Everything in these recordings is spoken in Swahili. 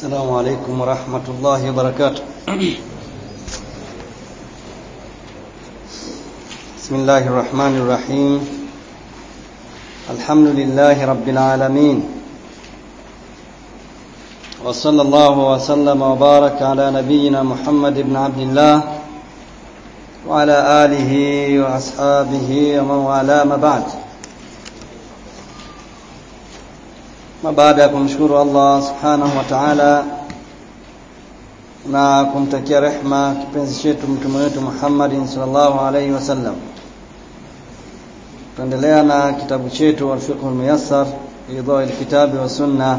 السلام عليكم ورحمة الله وبركاته بسم الله الرحمن الرحيم الحمد لله رب العالمين وصلى الله وسلم وبارك على نبينا محمد بن عبد الله وعلى آله وأصحابه ومن والاه ما بعد na baada ya kumshukuru Allah subhanahu wa ta'ala na kumtakia rehma kipenzi chetu mtume wetu Muhammad sallallahu alaihi wasallam tuendelea na kitabu chetu al-fiqh al-muyassar idha al-kitabi wa sunna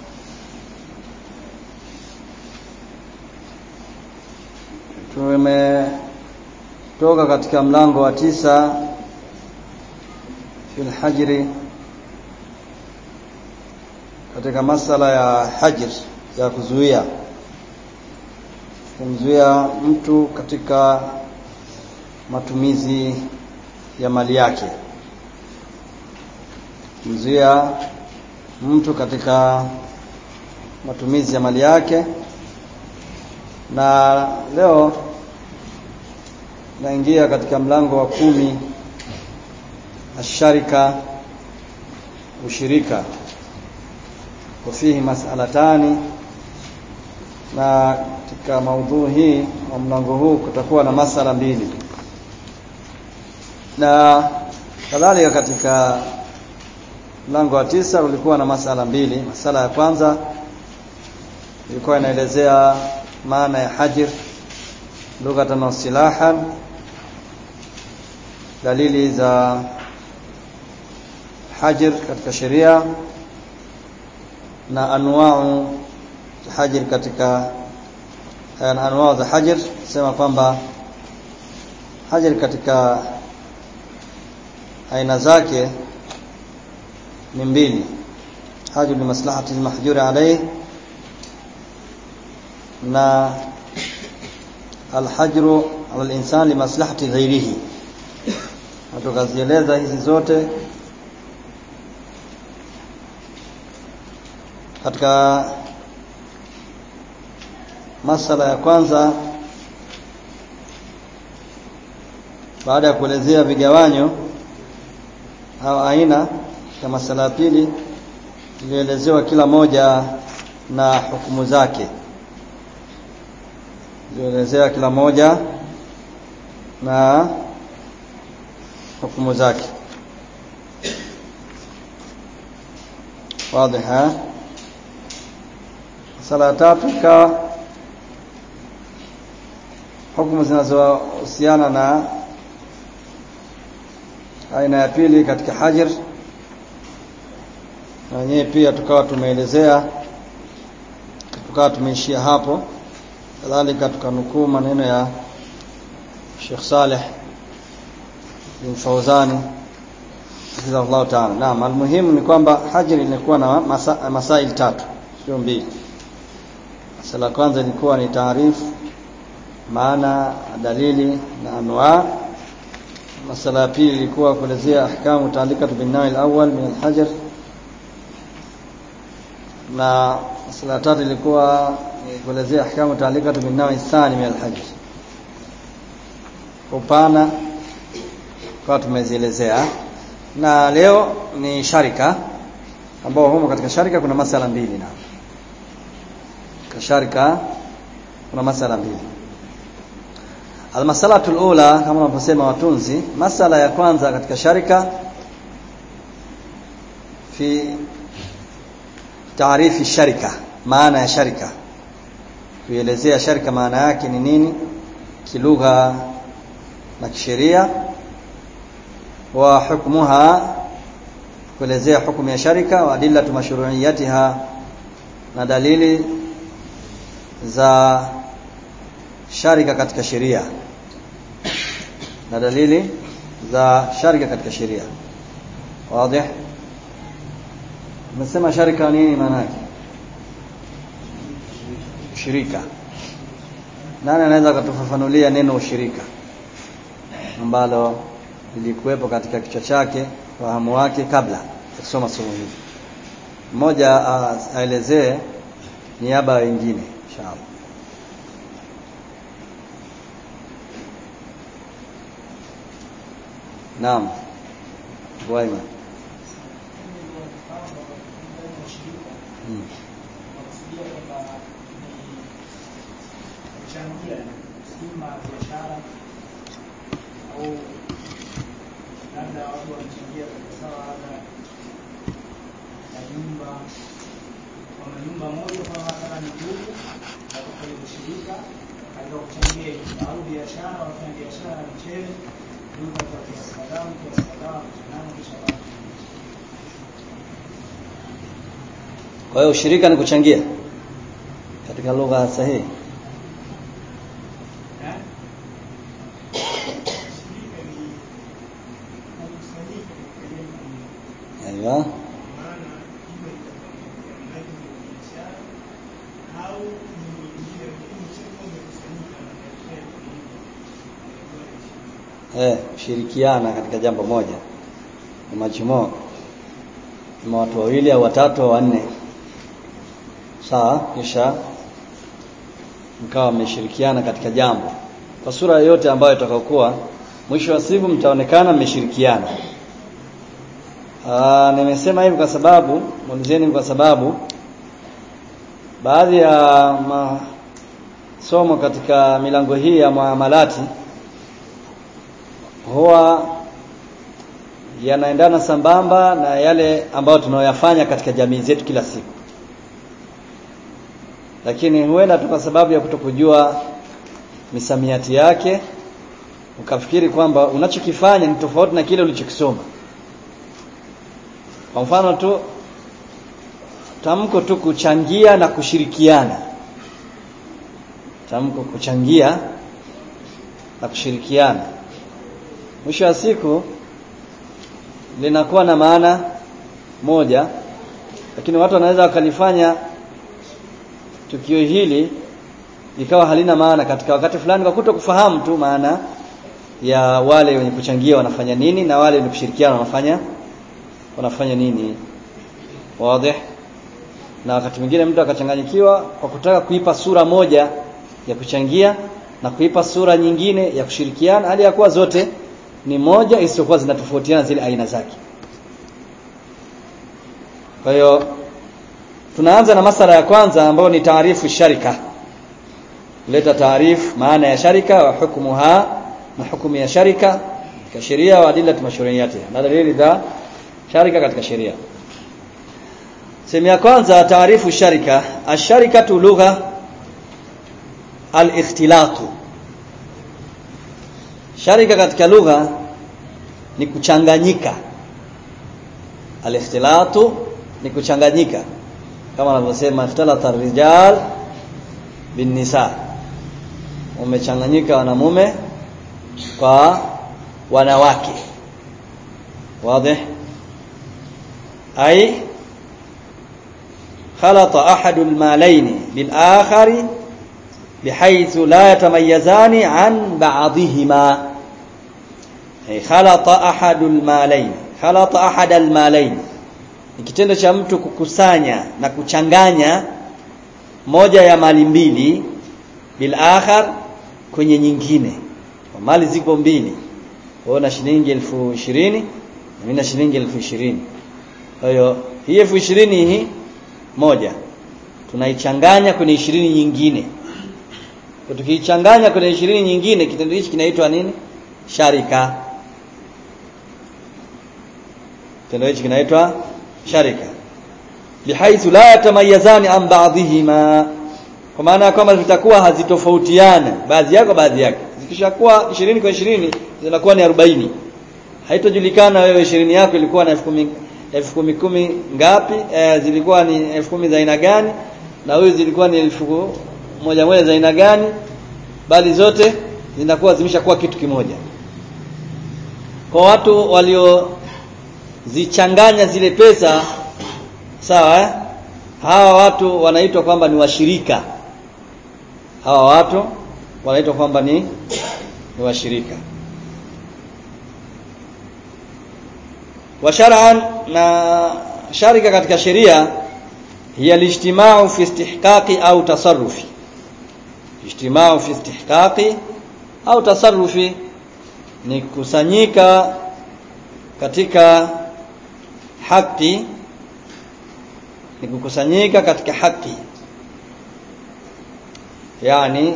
tumetoka katika mlango wa tisa fil hajri katika masala ya hajr ya kuzuia kumzuia mtu katika matumizi ya mali yake kumzuia mtu katika matumizi ya mali yake na leo naingia katika mlango wa kumi asharika ushirika وفيه مسألتان na katika maudhui hii wa mlango huu kutakuwa na masala mbili na kadhalika katika mlango wa tisa ulikuwa na masala mbili masala ya kwanza ilikuwa inaelezea maana ya hajir lughatan wa silahan dalili za hajir katika sheria na anwau za hajr katika na anwau za hajr sema kwamba hajr katika aina zake ni mbili hajr li maslahati almahjur alayhi na alhajru ala alinsan li maslahati ghairihi tukazieleza hizi zote katika masala ya kwanza baada ya kuelezea vigawanyo au aina ya masala ya pili ilielezewa kila moja na hukumu zake ilielezea kila moja na hukumu zake wazi sala ya tatu ikawa hukumu zinazohusiana na aina ya pili katika hajr na wenyewe pia tukawa tumeelezea tukawa tumeishia hapo kadhalika tukanukuu maneno ya Sheikh Saleh bin Fauzani hafidhahullah ta'ala. Naam, almuhimu ni kwamba hajr ilikuwa na masa, masail tatu sio mbili. Masala ya kwanza ilikuwa ni taarifu maana dalili na anwa masala ya pili ilikuwa kuelezea ahkamu taalikatu bin nawi al-awwal min al-hajar na masala ya tatu ilikuwa kuelezea ahkamu taalikatu bin nawi thani min al-hajar upana kwa tumezielezea na leo ni sharika ambao humo katika sharika kuna masala mbili na kasharika kuna masala mbili almasalatu alula kama wanavyosema watunzi masala ya kwanza katika sharika fi taarifi sharika maana ya sharika kuelezea sharika maana yake ni nini kilugha na kisheria wa hukmuha kuelezea hukumu ya sharika wa adillatu mashru'iyatiha na dalili za sharika katika sheria na dalili za sharika katika sheria wazi umesema sharika nini maana yake ushirika nani anaweza kutufafanulia neno ushirika ambalo lilikuwepo katika kichwa chake fahamu wake kabla ya kusoma somo hili mmoja aelezee niaba wengine inshallah Naam. Waima. Hmm. kuchangia ima biashara au labda watu wanachangia katika sawa labda na nyumba kwamba nyumba moja kwamba kama ni ndugu watoka hiyo shirika katika kuchangia nyumba au biashara wafanya biashara ya mchele duka kwa kiasi kadhaa kiasi kadhaa kuchanana kisha watu Kwa hiyo ushirika ni kuchangia katika lugha sahihi. eh shirika ni kukusanyika katika jambo moja Aiwa. maana hivyo itakuwa mradi wa biashara au ni njia lakini cheko imekusanyika na biashara Eh, kushirikiana katika jambo moja. Ni majumuo. Ni watu wawili au watatu au wanne. Sawa, kisha mkawa mmeshirikiana katika jambo. Kwa sura yoyote ambayo itakayokuwa mwisho wa siku mtaonekana mmeshirikiana. Ah, nimesema hivi kwa sababu, muulizeni kwa sababu baadhi ya masomo katika milango hii ya muamalati huwa yanaendana sambamba na yale ambayo tunayoyafanya katika jamii zetu kila siku lakini huenda tu kwa sababu ya kutokujua misamiati yake ukafikiri kwamba unachokifanya ni tofauti na kile ulichokisoma kwa mfano tu tamko tu kuchangia na kushirikiana tamko kuchangia na kushirikiana mwisho wa siku linakuwa na maana moja lakini watu wanaweza wakalifanya tukio hili likawa halina maana katika wakati fulani kwa kuto kufahamu tu maana ya wale wenye kuchangia wanafanya nini na wale wenye kushirikiana wanafanya wanafanya nini wazi na wakati mwingine mtu akachanganyikiwa kwa kutaka kuipa sura moja ya kuchangia na kuipa sura nyingine ya kushirikiana hali ya kuwa zote ni moja isiyokuwa zinatofautiana zile aina zake kwa hiyo tunaanza na masala ya kwanza ambayo ni taarifu sharika leta taarifu maana ya sharika wa hukumuha na hukumu ya sharika katika sheria wa adilla mashru'iyatiha na dalili za sharika katika sheria sehemu ya kwanza taarifu sharika asharikatu lugha al-ikhtilatu sharika katika lugha ni kuchanganyika al-ikhtilatu ni kuchanganyika kama anavyosema ikhtalata rijal bin nisa umechanganyika wanamume kwa wanawake wazi ay خلط أحد المالين بالآخر بحيث لا يتميزان عن بعضهما أي خلط أحد المالين خلط أحد المالين ni kitendo cha mtu kukusanya na kuchanganya moja ya mali mbili bil akhar kwenye nyingine mali ziko mbili wewe na shilingi elfu ishirini na mimi na shilingi elfu ishirini kwa hiyo hii elfu ishirini hii moja tunaichanganya kwenye ishirini nyingine kwa tukiichanganya kwenye ishirini nyingine kitendo hichi kinaitwa nini sharika kitendo hichi kinaitwa sharika bihaithu la yatamayazani an ba'dihima kwa maana kwamba zitakuwa hazitofautiana baadhi yako baadhi yake zikishakuwa 20 kwa 20 zinakuwa ni 40 haitojulikana wewe 20 yako ilikuwa na 10,000 elfu kumi kumi ngapi e, zilikuwa ni elfu kumi za aina gani na huyu zilikuwa ni elfu moja moja za aina gani bali zote zinakuwa zimeshakuwa kitu kimoja kwa watu waliozichanganya zile pesa sawa eh? hawa watu wanaitwa kwamba ni washirika hawa watu wanaitwa kwamba ni ni washirika wa shar'an na sharika katika sheria hiya alijtimau fi istihqaqi au tasarrufi ijtimau fi istihqaqi au tasarrufi ni kusanyika katika haki ni kukusanyika katika haki yani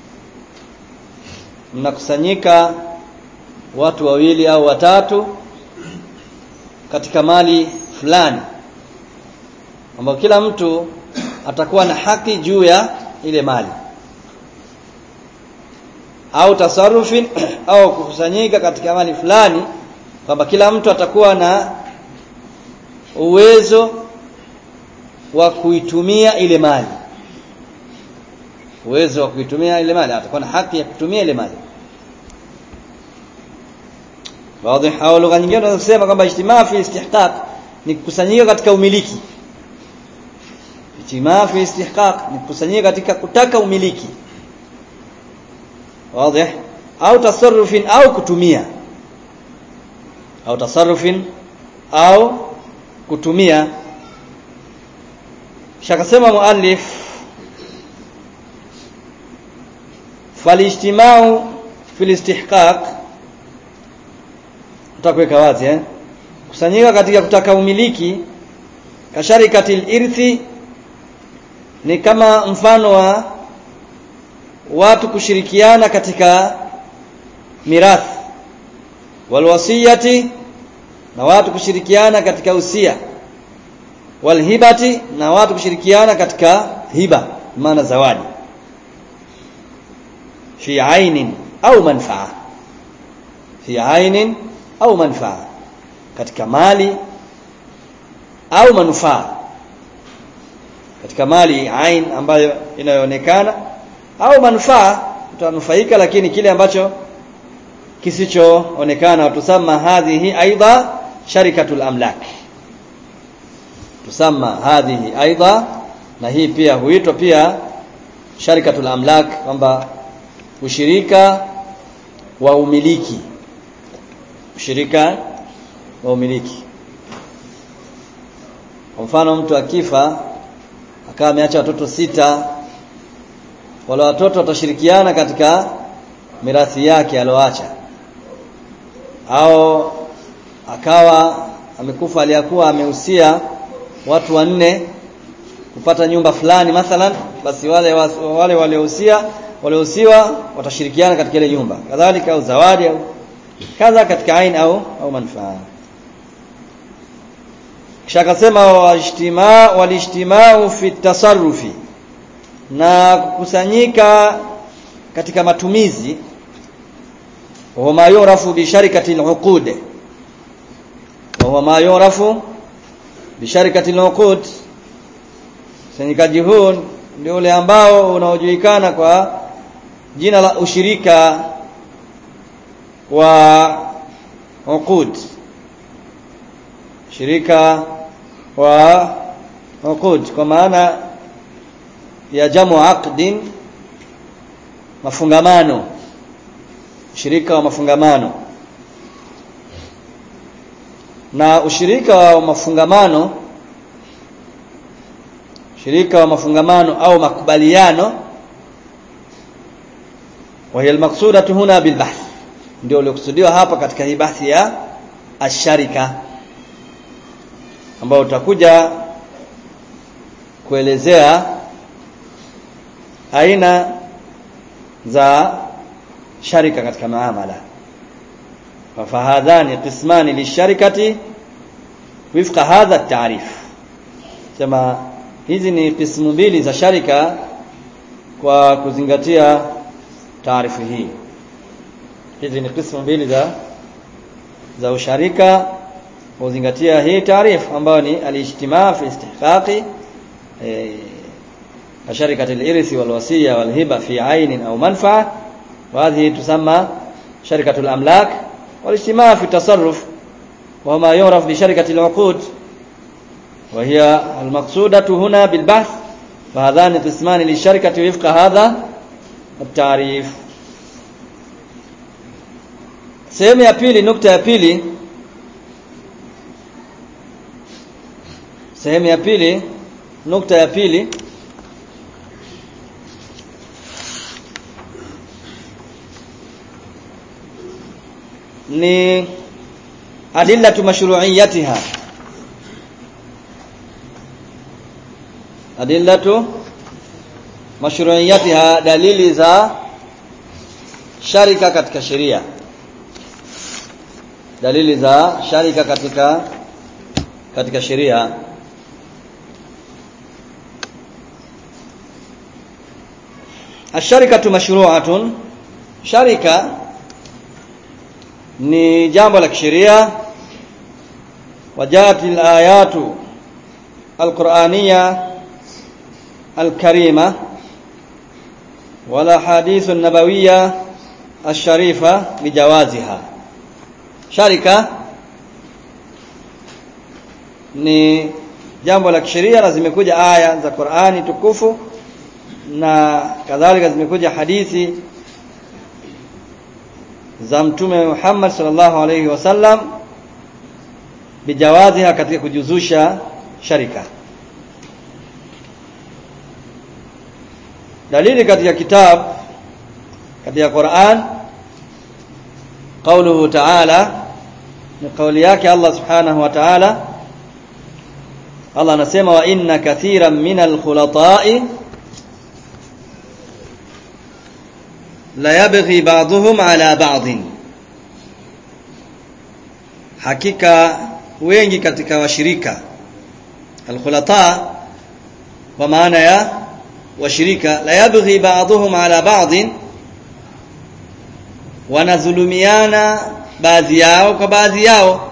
mnakusanyika watu wawili au watatu katika mali fulani ambao kila mtu atakuwa na haki juu ya ile mali au tasarrufin au kukusanyika katika mali fulani kwamba kila mtu atakuwa na uwezo wa kuitumia ile mali uwezo wa kuitumia ile mali atakuwa na haki ya kutumia ile mali wazi au lugha nyingine tunaweza kusema kwamba ijtimaa fi istihqaq ni kukusanyika katika umiliki ijtimaa fi istihqaq ni kukusanyika katika kutaka umiliki wazi au tasarrufin au kutumia au tasarrufin au kutumia shakasema muallif falijtimau fil istihqaq utakuweka wazi eh kusanyika katika kutaka umiliki kasharikatil irthi ni kama mfano wa watu kushirikiana katika mirathi walwasiyati na watu kushirikiana katika usia walhibati na watu kushirikiana katika hiba maana zawadi fi ainin au manfaa fi ainin au manfaa katika mali au manufaa katika mali ain ambayo inayoonekana au manufaa utanufaika lakini kile ambacho kisichoonekana tusama hadhihi aidha sharikatul amlak tusama hadhihi aidha na hii pia huitwa pia sharikatul amlak kwamba ushirika wa umiliki ushirika wa umiliki kwa mfano mtu akifa akawa ameacha watoto sita wale watoto watashirikiana katika mirathi yake alioacha au akawa amekufa aliyakuwa amehusia watu wanne kupata nyumba fulani mathalan basi wale wale waliohusia waliohusiwa watashirikiana katika ile nyumba kadhalika au zawadi au kadha katika ain au au manufaa kisha akasema wajtimaa walijtimau fi tasarrufi na kukusanyika katika matumizi wa ma yurafu bi sharikati al-uqud wa ma yurafu bi sharikati al-uqud kusanyikaji huu ndio ule ambao unaojulikana kwa jina la ushirika wa uqud shirika wa uqud kwa maana ya jamu aqdin mafungamano ushirika wa mafungamano na ushirika wa mafungamano shirika wa mafungamano au makubaliano wa hiya almaqsudatu huna bilbahth ndio uliokusudiwa hapa katika hii bahthi ya asharika ambao utakuja kuelezea aina za sharika katika maamala fahadhani qismani lisharikati wifqa hadha at-ta'rif sema hizi ni qismu mbili za sharika kwa kuzingatia taarifu hii hizi ni qismu mbili za za usharika kuzingatia hii taarifu ambayo ni al-ijtimaa fi istihqaqi كشركة الإرث والوصية والهبة في عين أو منفعة وهذه تسمى شركة الأملاك والاجتماع في التصرف وهو ما يعرف بشركة العقود وهي المقصودة هنا بالبحث فهذان قسمان للشركة وفق هذا التعريف sehemu ya pili nukta ya pili sehemu ya pili nukta ya pili ni adillatu mashru'iyatiha adillatu mashru'iyatiha dalili za sharika katika sheria dalili za sharika katika katika sheria asharikatu mashru'atun sharika ni jambo la kisheria wajati alayatu alqur'aniyya alkarima wala hadithu nabawiyya asharifa bijawaziha sharika ni jambo la kisheria na zimekuja aya za Qur'ani tukufu na kadhalika zimekuja hadithi za mtume Muhammad sallallahu alaihi wasallam bijawaziha katika kujuzusha sharika dalili katika kitabu katika Qur'an قوله تعالى ni kauli yake Allah subhanahu wa ta'ala Allah anasema wa inna kathiran minal khulata'i la yabghi ba'dhum ala ba'dhin hakika wengi katika washirika alkhulata kwa maana ya washirika la yabghi ba'dhum ala ba'dhin wanadhulumiana baadhi yao kwa baadhi yao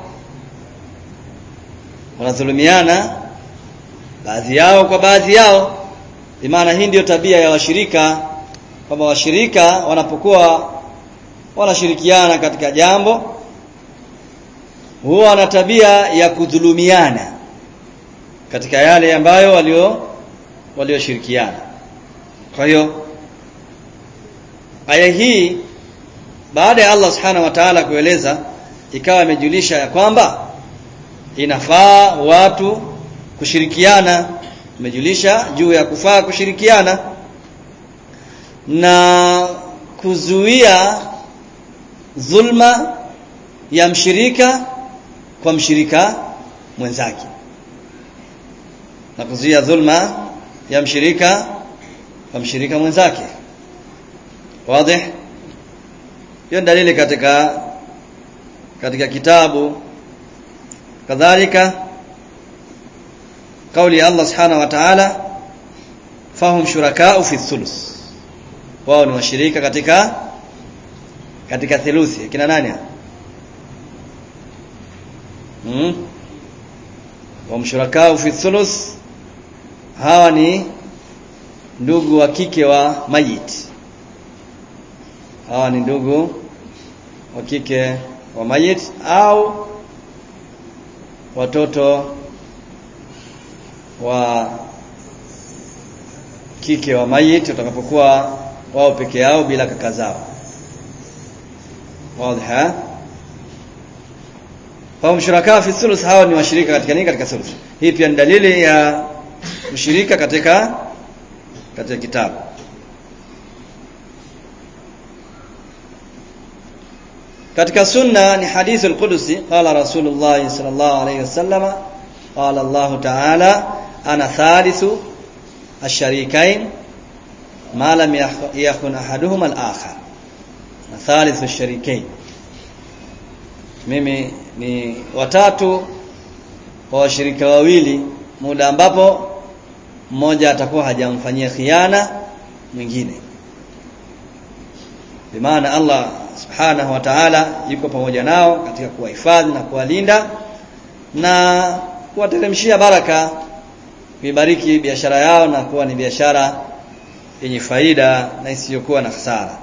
wanadhulumiana baadhi yao kwa baadhi yao maana hii ndiyo tabia ya washirika kwamba washirika wanapokuwa wanashirikiana katika jambo huwa na tabia ya kudhulumiana katika yale ambayo walio walioshirikiana kwa hiyo aya hii baada ya Allah subhanahu wa ta'ala kueleza ikawa imejulisha ya kwamba inafaa watu kushirikiana imejulisha juu ya kufaa kushirikiana na kuzuia dhulma ya mshirika kwa mshirika mwenzake na kuzuia dhulma ya mshirika kwa mshirika mwenzake wazi hiyo dalili katika katika kitabu kadhalika kauli ya Allah subhanahu wa ta'ala fahum shurakau fi thuluth wao ni washirika katika katika theluthi kina nani hmm? wa mshurakau fi thuluth hawa ni ndugu wa kike wa mayit hawa ni ndugu wa kike wa mayit au watoto wa kike wa mayit watakapokuwa wao peke yao bila kaka zao wazi Fahum shuraka fi thuluth hawa ni washirika katika nini katika thuluth. Hii pia ni dalili ya ushirika katika katika kitabu. Katika sunna ni hadithul qudusi qala Rasulullah sallallahu alayhi wasallam qala Allah ta'ala ana thalithu ash-sharikain ma lam yakhun ahaduhuma al-akhar. Na thalithu ash-sharikain mimi ni watatu kwa washirika wawili muda ambapo mmoja atakuwa hajamfanyia khiana mwingine bimaana Allah subhanahu wa ta'ala yuko pamoja nao katika kuwahifadhi na kuwalinda na kuwateremshia baraka kuibariki biashara yao na kuwa ni biashara yenye faida na isiyokuwa na hasara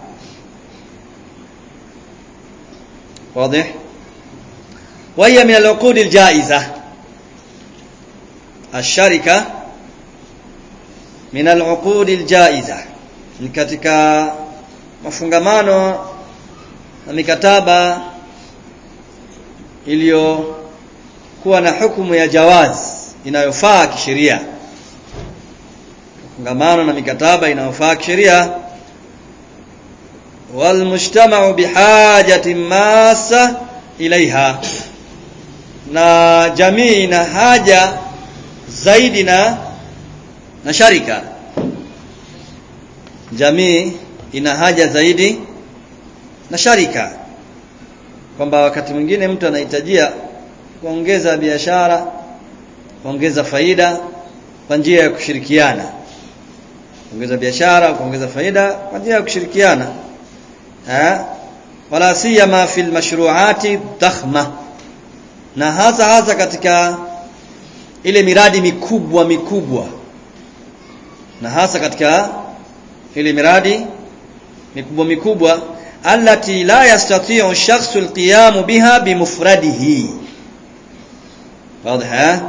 wazi وهي من العقود الجائزة الشركة من العقود الجائزة ni katika mafungamano na mikataba iliyokuwa na hukumu ya jawaz inayofaa kisheria fungamano na mikataba inayofaa kisheria walmujtamau bihajati masa ilaiha na jamii ina haja zaidi na na sharika jamii ina haja zaidi na sharika kwamba wakati mwingine mtu anahitajia kuongeza biashara kuongeza faida kwa njia ya kushirikiana kuongeza biashara kuongeza faida kwa njia ya kushirikiana eh wala siyama fil mashru'ati dakhma na hasa hasa katika ile miradi mikubwa mikubwa na hasa katika ile miradi mikubwa mikubwa allati la yastati'u ash-shakhsu al-qiyam biha bimufradihi wazi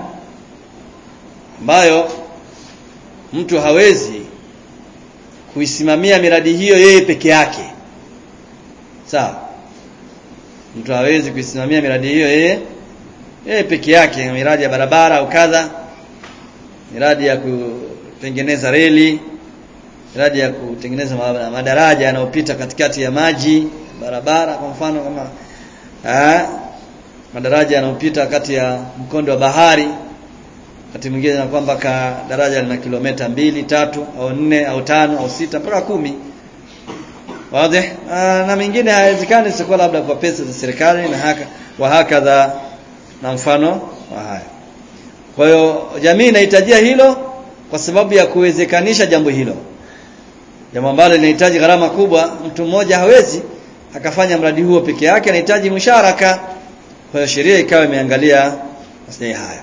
ambayo mtu hawezi kuisimamia miradi hiyo yeye peke yake sawa mtu hawezi kuisimamia miradi hiyo yeye yeye peke yake miradi ya barabara au kadha miradi ya kutengeneza reli miradi ya kutengeneza madaraja yanayopita katikati ya maji barabara kwa mfano kama eh madaraja yanayopita kati ya mkondo wa bahari wakati mwingine na kwamba ka daraja lina kilomita mbili tatu au nne au tano au sita mpaka kumi wazi na mingine haiwezekani sikuwa labda kwa pesa za serikali na haka wa hakadha na mfano wa haya kwa hiyo jamii inahitajia hilo kwa sababu ya kuwezekanisha jambo hilo jambo ambalo linahitaji gharama kubwa mtu mmoja hawezi akafanya mradi huo peke yake anahitaji musharaka kwa hiyo sheria ikawa imeangalia maslahi haya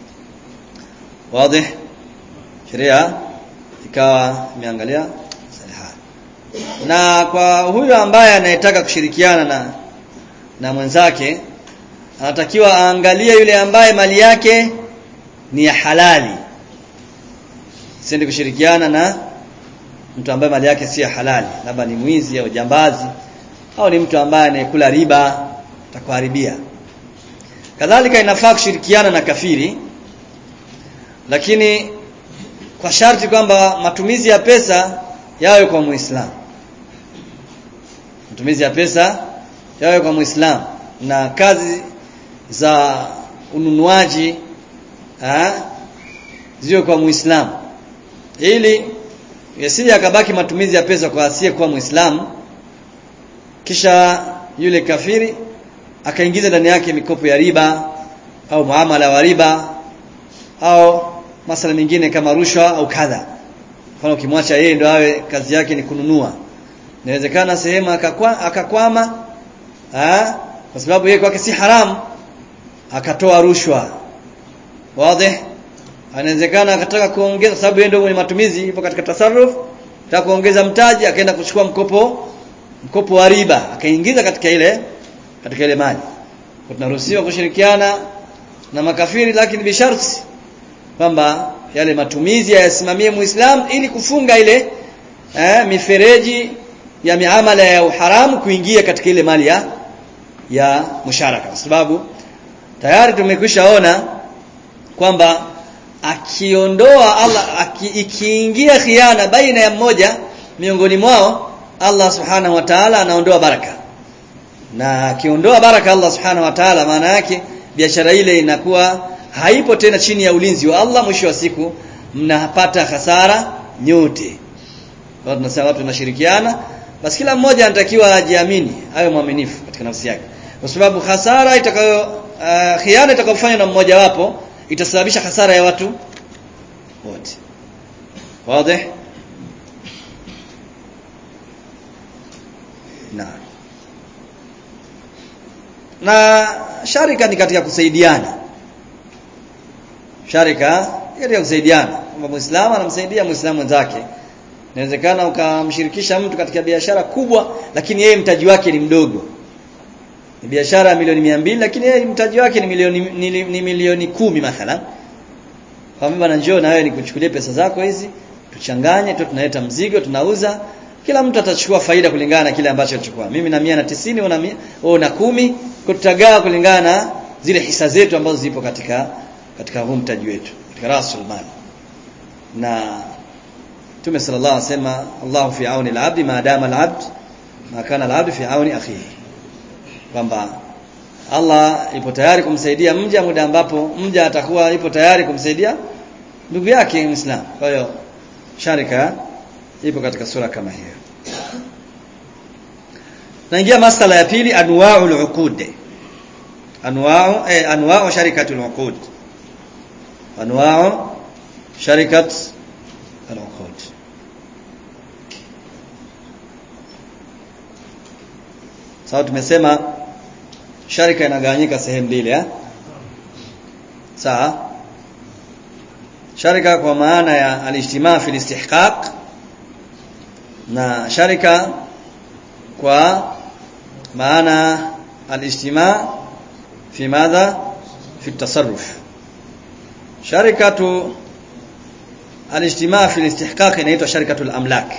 wazi sheria ikawa imeangalia maslahi haya na kwa huyo ambaye anayetaka kushirikiana na na mwenzake anatakiwa aangalie yule ambaye mali yake ni ya halali sindi kushirikiana na mtu ambaye mali yake si ya halali labda ni mwizi au jambazi au ni mtu ambaye anayekula riba atakuharibia kadhalika inafaa kushirikiana na kafiri lakini kwa sharti kwamba matumizi ya pesa yawe kwa muislamu matumizi ya pesa yawe kwa muislamu na kazi za ununuaji ziwe kwa muislamu ili yasije akabaki matumizi ya pesa kwa asiye kuwa muislamu kisha yule kafiri akaingiza ndani yake mikopo ya riba au muamala wa riba au masala mengine kama rushwa au kadha mfano ukimwacha yeye ndo awe kazi yake ni kununua inawezekana sehemu akakwa, akakwama ha? kwa sababu yeye kwake si haramu akatoa rushwa wazi anawezekana akataka kuongeza sababu yeye ndio mwenye matumizi ipo katika tasarruf taka kuongeza mtaji akaenda kuchukua mkopo mkopo wa riba akaingiza katika ile katika ile mali tunaruhusiwa kushirikiana na makafiri lakini bisharti kwamba yale matumizi yasimamie muislamu ili kufunga ile eh, mifereji ya miamala ya uharamu kuingia katika ile mali ya ya musharaka kwa sababu tayari tumekwishaona kwamba akiondoa Allah aki, ikiingia khiana baina ya mmoja miongoni mwao Allah subhanahu wa ta'ala anaondoa baraka na akiondoa baraka Allah subhanahu wa ta'ala maana yake biashara ile inakuwa haipo tena chini ya ulinzi wa Allah mwisho wa siku mnapata hasara nyote watu tunasema watu tunashirikiana basi kila mmoja anatakiwa ajiamini awe mwaminifu katika nafsi yake kwa sababu hasara itakayo uh, khiana itakayofanywa na mmoja wapo itasababisha hasara ya watu wote wazi na na sharika ni katika kusaidiana sharika ni katika kusaidiana kwamba muislamu anamsaidia muislamu mwenzake inawezekana ukamshirikisha mtu katika biashara kubwa lakini yeye mtaji wake ni mdogo ni biashara ya milioni mia mbili lakini yeye mtaji wake ni milioni ni, ni milioni kumi mathalan kwa bwana njoo na wewe nikuchukulie pesa zako hizi tuchanganye tu tunaleta mzigo tunauza kila mtu atachukua faida kulingana na kile ambacho alichukua mimi na mia na tisini una mia wewe una kumi kwa tutagawa kulingana na zile hisa zetu ambazo zipo katika katika huu mtaji wetu katika rasul mali na Mtume sallallahu alaihi wasallam Allahu fi auni al-abd ma dama al-abd ma kana al-abd fi auni akhihi kwamba Allah ipo tayari kumsaidia mja muda ambapo mja atakuwa ipo tayari kumsaidia ndugu yake Muislamu kwa hiyo sharika ipo katika sura kama hiyo naingia masala ya pili anwa'ul uqud anwa'u eh, anwa'u sharikatul uqud anwa'u sharikat al-uqud sawa tumesema sharika inagawanyika sehemu mbili eh sawa sharika kwa maana ya al-ijtimaa fi al-istihqaq na sharika kwa maana al-ijtimaa fi madha fi at-tasarruf sharikatu al-ijtimaa fi al-istihqaq inaitwa sharikatul amlak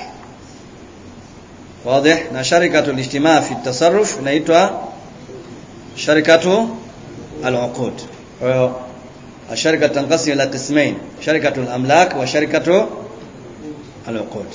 واضح na sharikatu al-ijtimaa fi at-tasarruf inaitwa sharikatu al-uqud kwa hiyo الشركه تنقسم الى قسمين شركه الاملاك وشركه العقود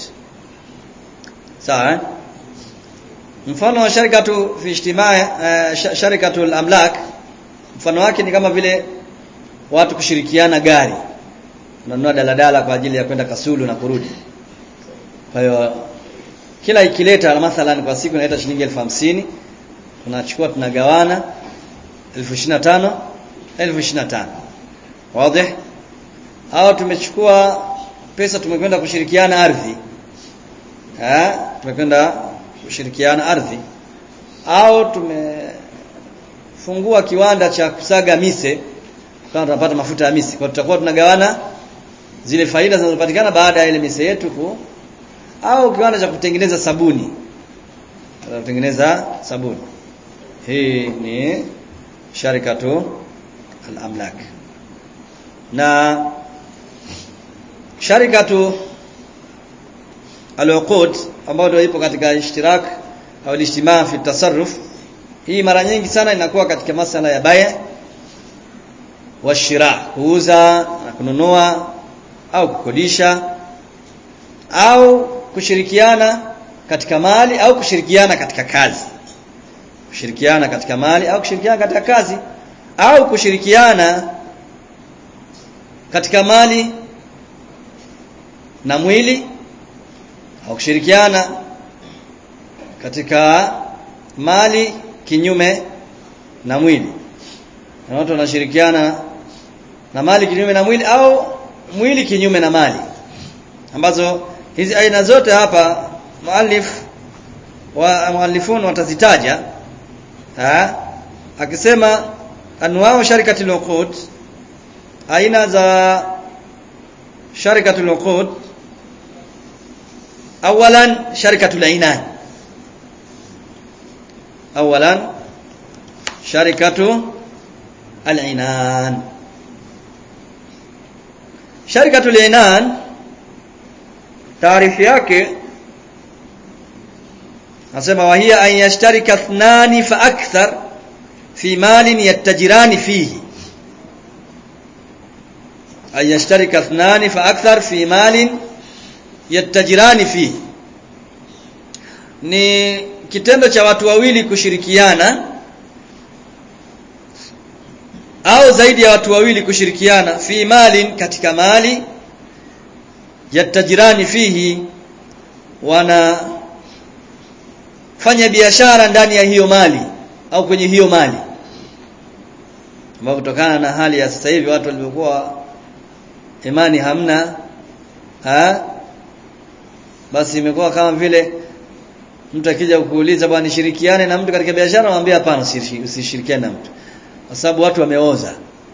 sawa mfano wa sharikatu fi ijtimaa uh, sharikatu al-amlak mfano wake ni kama vile watu kushirikiana gari unanunua daladala kwa ajili ya kwenda Kasulu na kurudi kwa hiyo kila ikileta mathalan kwa siku inaleta shilingi elfu hamsini tunachukua tunagawana elfu ishirini na tano elfu ishirini na tano wazi au tumechukua pesa tumekwenda kushirikiana ardhi eh tumekwenda kushirikiana ardhi au tumefungua kiwanda cha kusaga mise kama tunapata mafuta ya mise kwa tutakuwa tunagawana zile faida zinazopatikana baada ya ile mise yetu ku au kiwanda cha kutengeneza sabuni kutengeneza sabuni hii ni sharikatu al-amlak na sharikatu al-uqud ambayo ndio ipo katika ishtirak au ijtimaa fi tasarruf hii mara nyingi sana inakuwa katika masala ya baya wa shira kuuza na kununua au kukodisha au kushirikiana katika mali au kushirikiana katika kazi kushirikiana katika mali au kushirikiana katika kazi au kushirikiana katika mali na mwili au kushirikiana katika mali kinyume na mwili na watu wanashirikiana na mali kinyume na mwili au mwili kinyume na mali ambazo hizi aina zote hapa muallif wa muallifun watazitaja ha akisema anwao sharikatul uqud aina za sharikatul uqud awalan sharikatul ainan awalan sharikatu al-ainan sharikatul ainan taarifu yake nasema wa hiya an yashtarika ithnani fa akthar fi malin yattajirani fihi an yashtarika ithnani fa akthar fi malin yattajirani fihi ni kitendo cha watu wawili kushirikiana au zaidi ya watu wawili kushirikiana fi malin katika mali yatajirani fihi wana fanya biashara ndani ya hiyo mali au kwenye hiyo mali ambapo kutokana na hali ya sasa hivi watu walivyokuwa imani hamna ha? basi imekuwa kama vile mtu akija kukuuliza bwana nishirikiane na mtu katika biashara mwambie hapana usishirikiane na mtu kwa sababu watu wameoza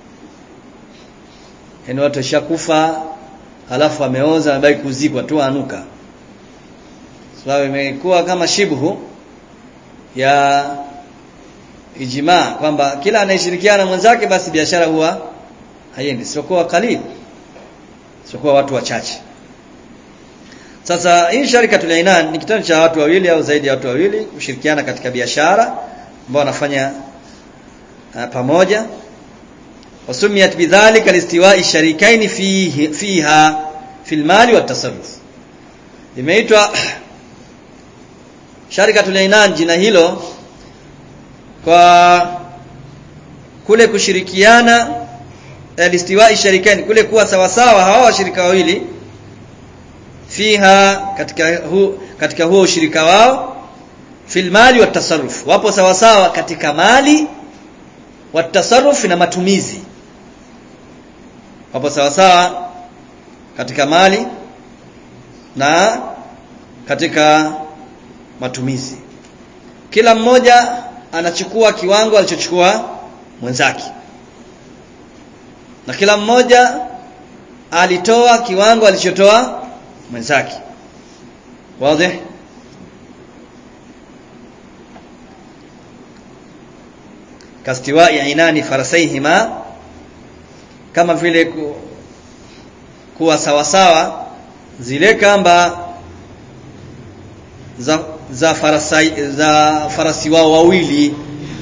yaani watu washakufa halafu ameoza amebaki kuzikwa tu anuka sababu imekuwa kama shibhu ya ijmaa kwamba kila anayeshirikiana mwenzake basi biashara huwa haiendi siokuwa kalili siokuwa watu wachache sasa hii sharika tulainan ni kitendo cha watu wawili au zaidi ya watu wawili kushirikiana katika biashara ambao wanafanya uh, pamoja wasumiyat bidhalika listiwa'i sharikaini fihi fiha fil mali wat tasarruf imeitwa sharikatul inan jina hilo kwa kule kushirikiana alistiwai sharikani kule kuwa sawa sawa hawa washirika wawili fiha katika hu, katika huo ushirika wao fil mali wa tasarruf wapo sawa sawa katika mali wa tasarruf na matumizi wapo sawa sawa katika mali na katika matumizi kila mmoja anachukua kiwango alichochukua mwenzake na kila mmoja alitoa kiwango alichotoa mwenzake wazi kastiwa inani farasaihima kama vile ku, kuwa sawasawa zile kamba za za farasi, za farasi wao wawili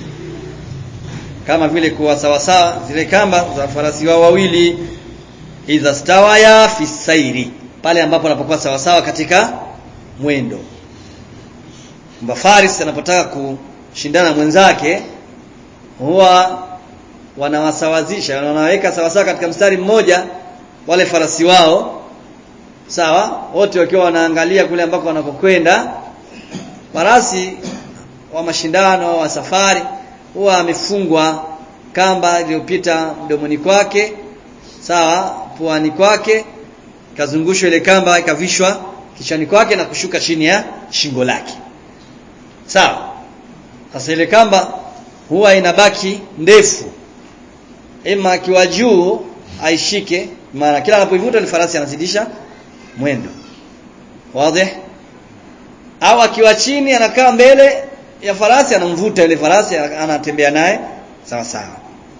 kama vile kuwa sawasawa zile kamba za farasi wao wawili idha stawaya fi sairi pale ambapo anapokuwa sawasawa katika mwendo kwamba faris anapotaka kushindana mwenzake huwa wanawasawazisha wanaweka sawasawa katika mstari mmoja wale farasi wao sawa wote wakiwa wanaangalia kule ambako wanakokwenda farasi wa mashindano wa safari huwa amefungwa kamba iliyopita mdomoni kwake sawa puani kwake ikazungushwa ile kamba ikavishwa kichwani kwake na kushuka chini ya shingo lake sawa sasa ile kamba huwa inabaki ndefu ima akiwa juu aishike maana kila anapoivuta ni farasi anazidisha mwendo wazi au akiwa chini anakaa mbele ya farasi anamvuta ile farasi anatembea naye sawa sawa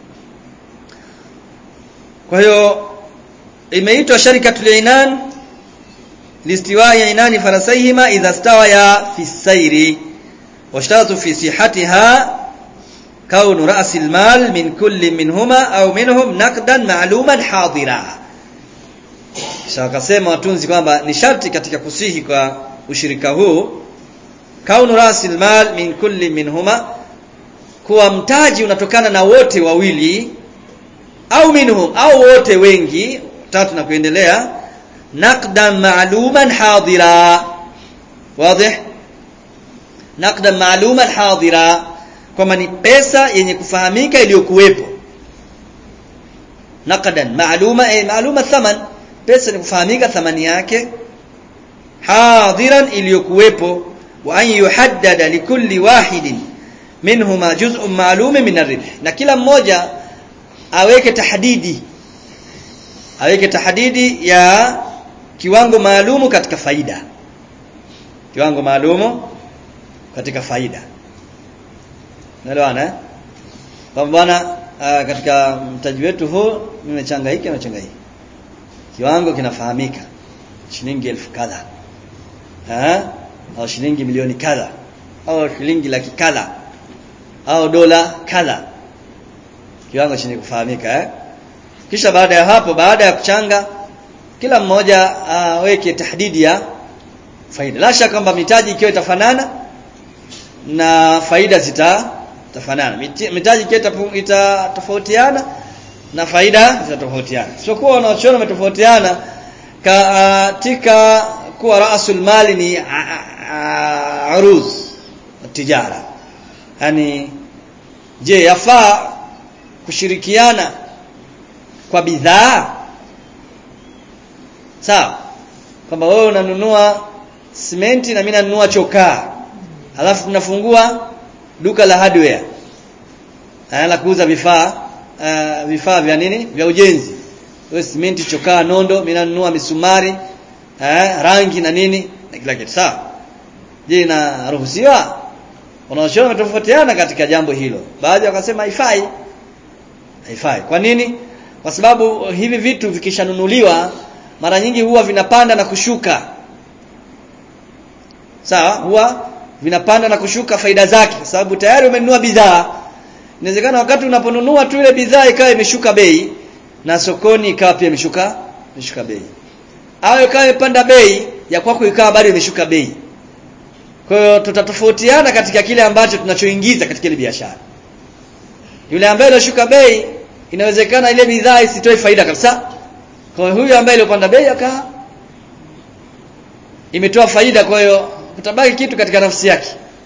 kwa hiyo imeitwa sharikatul inan listiwai inani farasaihima idha stawaya fi sairi washtaratu fi sihatiha kaunu ra'si almal min kulli minhuma au minhum naqdan ma'luman hadira kisha akasema watunzi kwamba ni sharti katika kusihi kwa ushirika huu kaunu ra'si almal min kulli minhuma kuwa mtaji unatokana na wote wawili au minhum au wote wengi tatu na kuendelea naqdan ma'luman hadira wazi naqdan ma'luman hadira kwamba ni pesa yenye kufahamika iliyokuwepo naqdan ma'luma eh ma'luma thaman pesa ni kufahamika thamani yake hadiran iliyokuwepo wa an yuhaddada likulli wahidin minhuma juz'un ma'lum min ar-ribh na kila mmoja aweke tahdidi aweke tahdidi ya kiwango maalumu katika faida kiwango maalumu katika faida Unaelewana eh? Kwa bwana uh, katika mtaji wetu huu nimechanga hiki na changa hiki. Kiwango kinafahamika. Shilingi elfu kadha. Eh? Au shilingi milioni kadha. Au shilingi laki kadha. Au dola kadha. Kiwango chenye kufahamika eh? Kisha baada ya hapo baada ya kuchanga kila mmoja aweke uh, tahdidi ya faida. La shaka kwamba mitaji ikiwa itafanana na faida zita tafanana mitaji itatofautiana na faida zitatofautiana sio kuwa wanaochona umetofautiana katika kuwa rasul mali ni aruz tijara yani je yafaa kushirikiana kwa bidhaa sawa kwamba wewe unanunua simenti na mimi nanunua chokaa alafu tunafungua duka la hardware la kuuza vifaa uh, vifaa vya nini vya ujenzi wewe simenti chokaa nondo mimi nanunua misumari uh, rangi na nini na kila kitu sawa je inaruhusiwa wanaoshona wametofautiana katika jambo hilo baadhi wakasema haifai haifai kwa nini kwa sababu hivi vitu vikishanunuliwa mara nyingi huwa vinapanda na kushuka sawa huwa vinapanda na kushuka faida zake kwa sababu tayari umenunua bidhaa inawezekana wakati unaponunua tu ile bidhaa ikawa imeshuka bei na sokoni ikawa pia imeshuka imeshuka bei au ikawa imepanda bei ya kwako ikawa bado imeshuka bei kwa hiyo tutatofautiana katika kile ambacho tunachoingiza katika ile biashara yule ambaye iliyoshuka bei inawezekana ile bidhaa isitoe faida kabisa kwa hiyo huyu ambaye iliyopanda bei aka imetoa faida kwa hiyo kutabaki kitu katika nafsi yake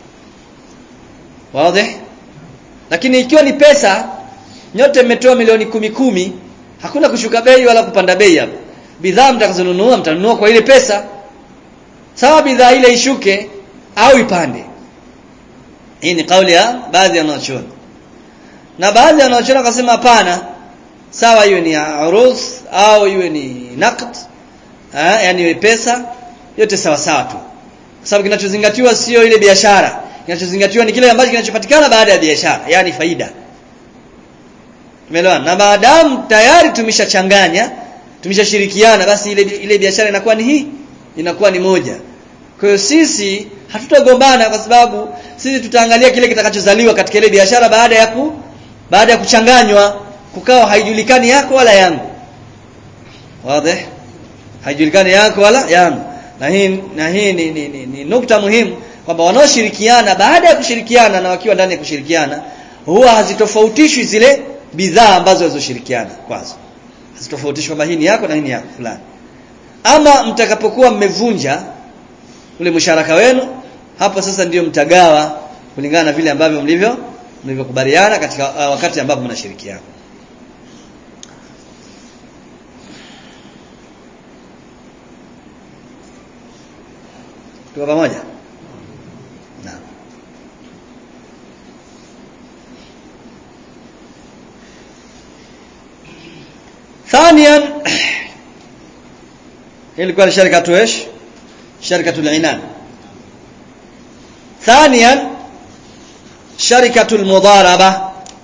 wazi lakini ikiwa ni pesa nyote mmetoa milioni kumi kumi hakuna kushuka bei wala kupanda bei hapo bidhaa mtakazonunua mtanunua kwa ile pesa sawa bidhaa ile ishuke au ipande hii ni kauli ya baadhi ya wanachuoni na baadhi ya wanachuoni wakasema hapana sawa iwe ni uruz au iwe ni naqd eh yani iwe pesa yote sawa sawa tu kwa sababu kinachozingatiwa sio ile biashara kinachozingatiwa ni kile ambacho kinachopatikana baada ya biashara yani faida Umeelewana? Na maadamu tayari tumeshachanganya, tumeshashirikiana basi ile ile biashara inakuwa ni hii, inakuwa ni moja. Kwa hiyo sisi hatutagombana kwa sababu sisi tutaangalia kile kitakachozaliwa katika ile biashara baada ya ku baada ya kuchanganywa kukawa haijulikani yako wala yangu. Wazi? Haijulikani yako wala yangu. Na hii na hii ni, ni, ni, ni nukta muhimu kwamba wanaoshirikiana baada ya kushirikiana na wakiwa ndani ya kushirikiana huwa hazitofautishwi zile bidhaa ambazo walizoshirikiana kwazo hazitofautishwi kwamba hii ni yako na hii ni yako fulani ama mtakapokuwa mmevunja ule msharaka wenu hapo sasa ndiyo mtagawa kulingana na vile ambavyo mlivyo mlivyokubaliana katika uh, wakati ambapo mnashirikiana tuko pamoja naam ثانيا ilikuwa ni sharikatu ايش شركه العنان ثانيا شركه المضاربه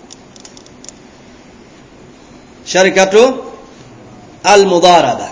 شركه المضاربه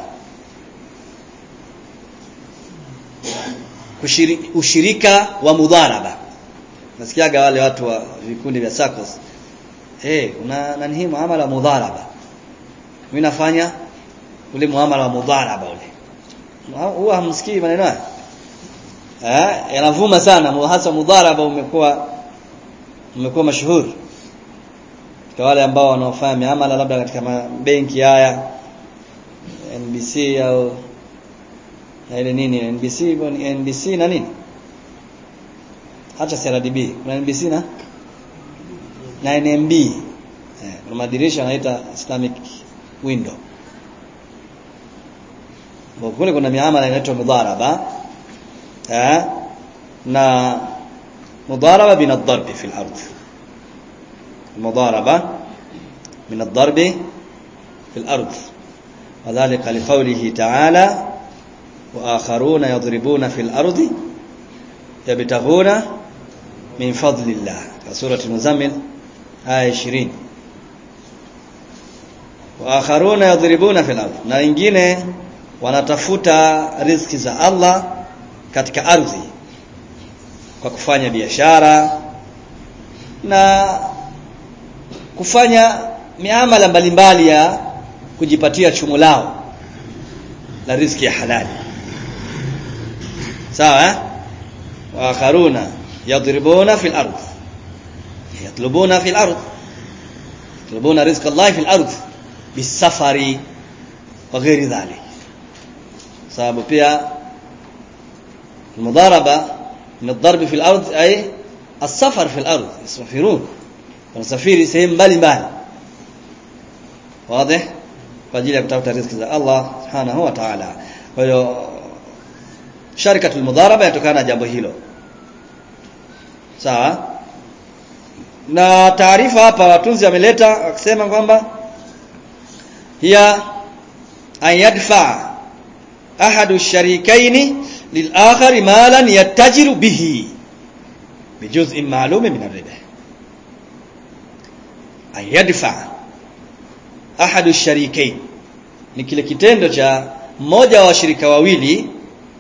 ushirika wa mudharaba nasikiaga wale watu wa vikundi vya SACCOS eh hey, kuna nani muamala mudharaba mimi nafanya ule muamala wa mudharaba ule huwa hamsikii maneno haya eh yanavuma sana hasa mudharaba umekuwa umekuwa mashuhuri kwa wale ambao wanaofanya miamala labda katika benki haya NBC au na ile nini NBC ni NBC na nini hata CRDB kuna NBC na na NMB eh, kuna madirisha yanaita Islamic window kule kuna miamala inaitwa mudharaba eh na mudharaba bin ad-darb fi al-ard المضاربة من الضرب في الأرض وذلك لقوله تعالى وآخرون يضربون في الأرض يبتغون من فضل الله سورة المزمل آية 20 waakharuna yadhribuna fil ardh na wengine wanatafuta riziki za Allah katika ardhi kwa kufanya biashara na kufanya miamala mbalimbali ya kujipatia chumo lao la riziki ya halali sawa eh? waakharuna yadribuna fil ardh yatlubuna fil ardh yatlubuna rizqa Allah fil ardh bisafari wa ghairi dhalik sababu pia المضاربه من الضرب في الارض اي السفر في الارض يسافرون wanasafiri sehemu mbalimbali wazi kwa ajili ya kutafuta riziki za Allah subhanahu wa ta'ala kwa hiyo sharikatul mudharaba yatokana na jambo hilo sawa na taarifa hapa watunzi wameleta akisema kwamba hiya an yadfa ahadu sharikaini lil-akhar malan yattajiru bihi bijuz'in ma'lum min ar-ribh an yadfa ahadu sharikain ni kile kitendo cha mmoja wa washirika wawili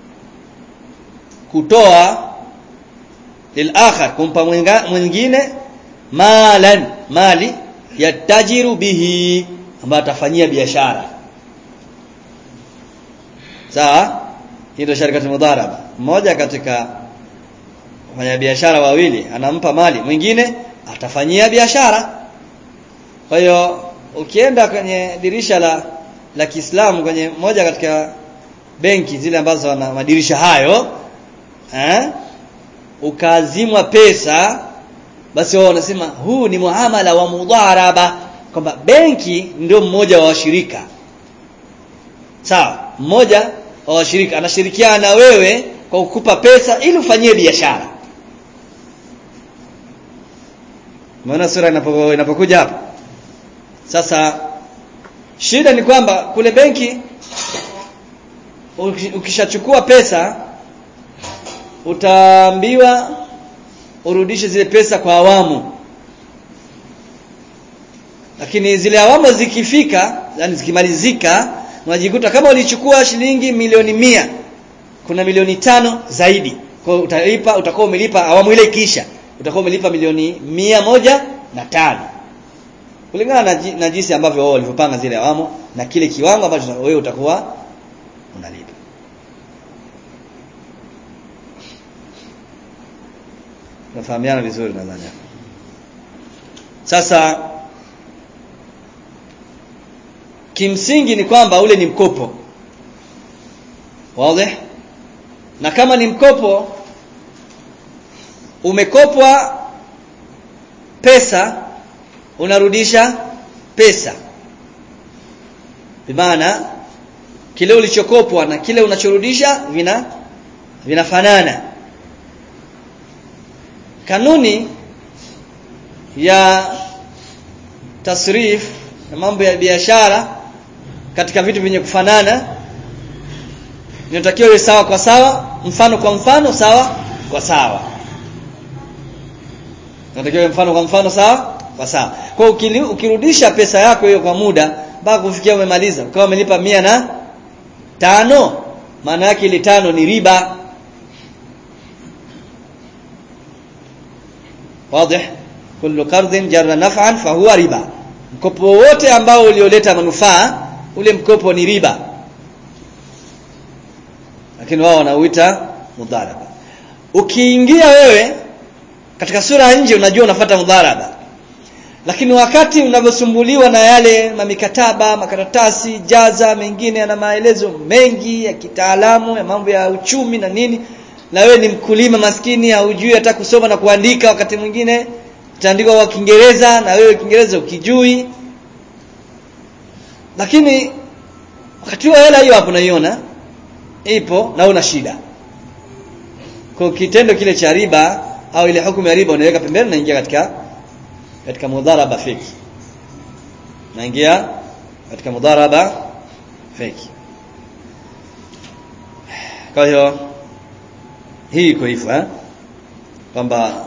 kutoa lil-akhar kumpa mwingine malan mali yatajiru bihi ambayo atafanyia biashara sawa hii ndio sharikatu mudharaba mmoja katika wafanyabiashara wawili anampa mali mwingine atafanyia biashara kwa hiyo ukienda kwenye dirisha la la Kiislamu kwenye moja katika benki zile ambazo wana madirisha hayo eh ukaazimwa pesa basi wao wanasema huu ni muamala wa mudharaba kwamba benki ndio mmoja wa washirika sawa mmoja wa washirika anashirikiana na wewe kwa kukupa pesa ili ufanyie biashara Umeona sura inapo inapokuja hapa sasa shida ni kwamba kule benki ukishachukua pesa utaambiwa urudishe zile pesa kwa awamu lakini zile awamu zikifika yani zikimalizika unajikuta kama ulichukua shilingi milioni mia kuna milioni tano zaidi kwa utalipa utakuwa umelipa awamu ile kisha utakuwa umelipa milioni mia moja na tano kulingana na, na jinsi ambavyo wao walivyopanga zile awamu na kile kiwango ambacho wewe utakuwa unalipa tunafahamiana vizuri nadhani sasa kimsingi ni kwamba ule ni mkopo wazi na kama ni mkopo umekopwa pesa unarudisha pesa bimaana kile ulichokopwa na kile unachorudisha vina vinafanana kanuni ya tasrif na mambo ya biashara katika vitu vyenye kufanana inatakiwa iwe sawa kwa sawa mfano kwa mfano sawa kwa sawa inatakiwa mfano kwa mfano sawa kwa sawa kwa ukirudisha pesa yako hiyo kwa muda mpaka kufikia umemaliza ukawa umelipa mia na tano maana yake ile tano ni riba wazi kullu qardin jarra naf'an fahuwa riba mkopo wote ambao ulioleta manufaa ule mkopo ni riba lakini wao wanauita mudharaba ukiingia wewe katika sura ya nje unajua unafuata mudharaba lakini wakati unavyosumbuliwa na yale mamikataba makaratasi jaza mengine yana maelezo mengi ya kitaalamu ya mambo ya uchumi na nini na wewe ni mkulima maskini haujui hata kusoma na kuandika wakati mwingine itaandikwa kwa Kiingereza na wewe Kiingereza ukijui lakini wakati wa hela hiyo hapo naiona ipo na una shida kwa kitendo kile cha riba au ile hukumu ya riba unaweka pembeni naingia katika katika mudharaba feki naingia katika mudharaba feki kwa hiyo hii iko hivyo eh kwamba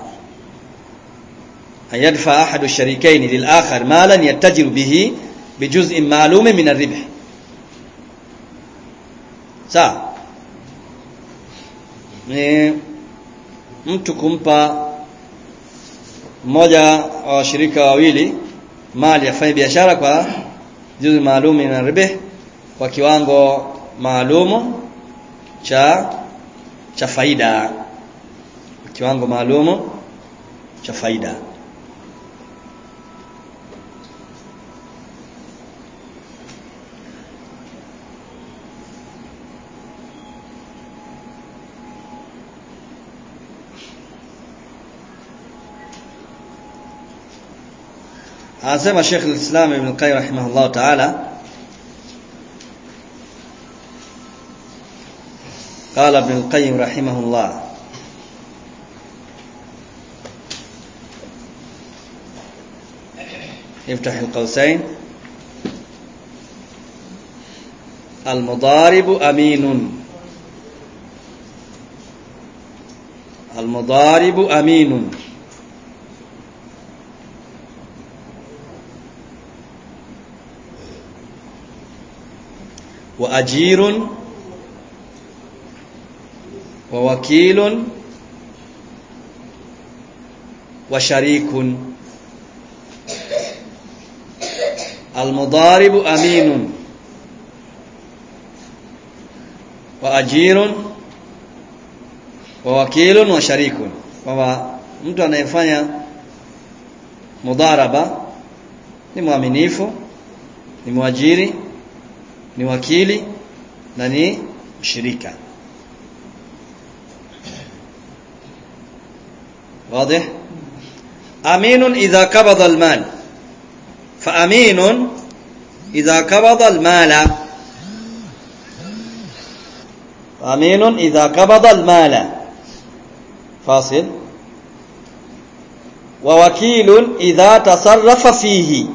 ayadfa ahadu sharikaini lil-akhar malan yattajiru bihi bijuz'in ma'lumin min ar-ribh sawa ni mtu kumpa mmoja wa washirika wawili mali afanye biashara kwa juzi maalum na ribe kwa kiwango maalumu cha cha faida kiwango maalumu cha faida anasema Sheikh al-Islam Ibn Qayyim rahimahullah ta'ala قال ابن القيم رحمه الله افتح القوسين المضارب أمين المضارب أمين وأجير ووكيل وشريك المضارب أمين wa ajirun wa wakilun wa sharikun kwamba mtu anayefanya mudharaba ni mwaminifu ni mwajiri ni wakili na ni mshirika واضح امين اذا قبض المال فامين اذا قبض المال امين اذا قبض المال فاصل ووكيل اذا تصرف فيه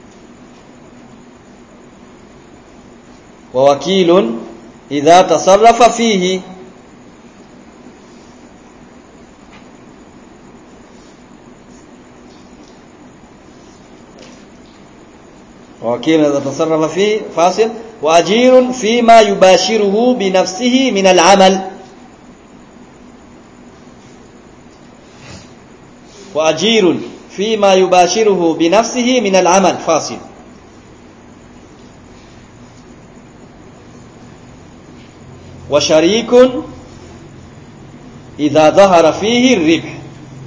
ووكيل إذا تصرف فيه ووكيل إذا تصرف فيه فاصل وأجير فيما يباشره بنفسه من العمل وأجير فيما يباشره بنفسه من العمل فاصل وشريك إذا ظهر فيه الربح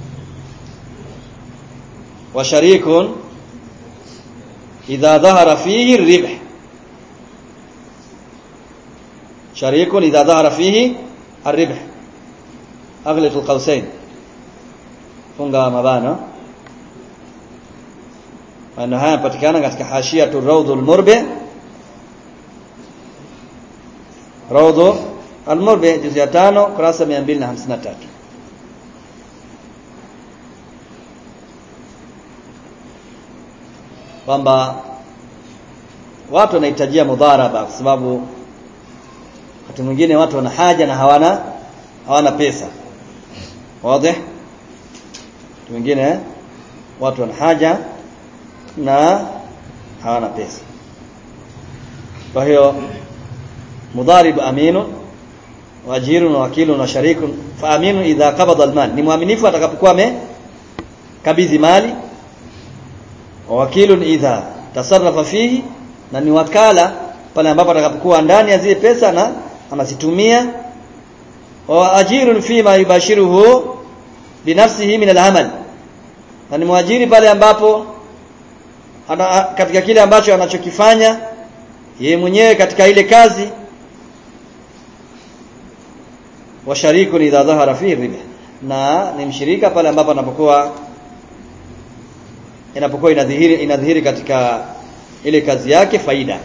وشريك إذا ظهر فيه الربح شريك إذا ظهر فيه الربح أغلق القوسين funga mabano maneno haya yanapatikana katika hashiatu rawdul murbi rawdu al-murbi juzu ya 5 kurasa 253 kwamba watu wanahitajia mudharaba kwa sababu wakati mwingine watu wana haja na hawana hawana pesa wazi wengine watu wana haja na hawana pesa kwa hiyo mudharib aminu wajirun wa wakilun wa sharikun fa aminu idha qabada almal ni mwaminifu atakapokuwa amekabidhi mali wa wakilun idha tasarrafa fihi na ni wakala pale ambapo atakapokuwa ndani ya zile pesa na anazitumia wa ajirun fima yubashiruhu binafsihi min al-amal na ni mwajiri pale ambapo ana, katika kile ambacho anachokifanya yeye mwenyewe katika ile kazi wa sharikun idha dhahara fi riba na ni mshirika pale ambapo anapokuwa inapokuwa inadhihiri inadhihiri katika ile kazi yake faida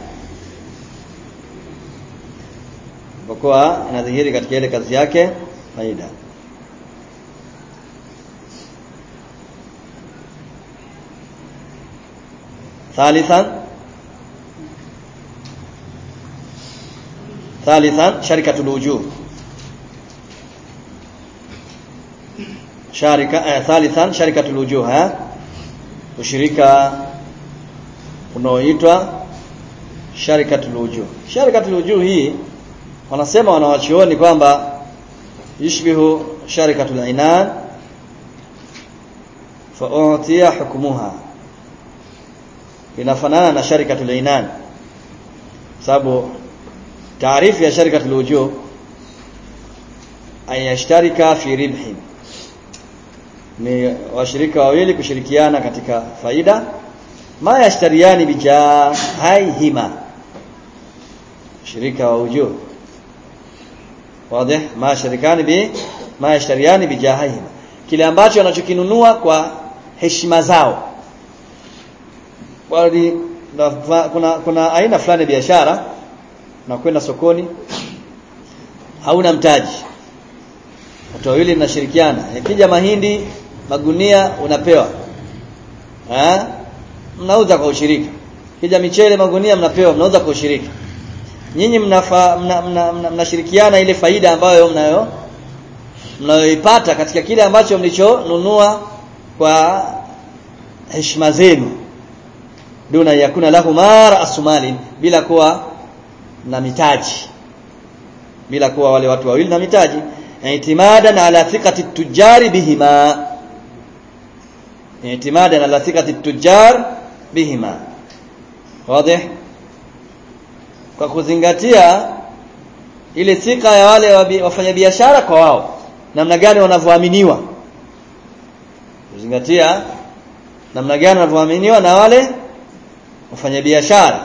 inapokuwa inadhihiri katika ile kazi yake faida ثالثا ثالثا شركة الوجوه شركة آه ثالثا شركة الوجوه ها ushirika unaoitwa sharikatul wujuh sharikatul wujuh hii wanasema wanawachuoni kwamba yushbihu sharikatul inan fa utiya hukmuha inafanana na sharikatul inan sababu taarifu ya sharikatul wujuh ayashtarika fi ribhin ni washirika wawili kushirikiana katika faida ma yashtariani bijahaihima shirika wa wujuh wazi ma sharikani bi ma yashtariani bijahaihima kile ambacho wanachokinunua kwa heshima zao wali kuna kuna aina fulani biashara na kwenda sokoni hauna mtaji watu wawili mnashirikiana yakija mahindi magunia unapewa eh mnauza kwa ushirika kija michele magunia mnapewa mnauza kwa ushirika nyinyi mnashirikiana mna, mna, mna, mna ile faida ambayo mnayo mnayoipata katika kile ambacho mlichonunua kwa heshima zenu duna yakuna lahu mara asumali bila kuwa na mitaji bila kuwa wale watu wawili na mitaji i'timadan ala thiqati tujari bihima i'timadan ala thiqati tujar bihima wazi kwa kuzingatia ile thika ya wale wabi- wafanyabiashara kwa wao namna gani wanavyoaminiwa kuzingatia namna gani wanavyoaminiwa na wale wafanyabiashara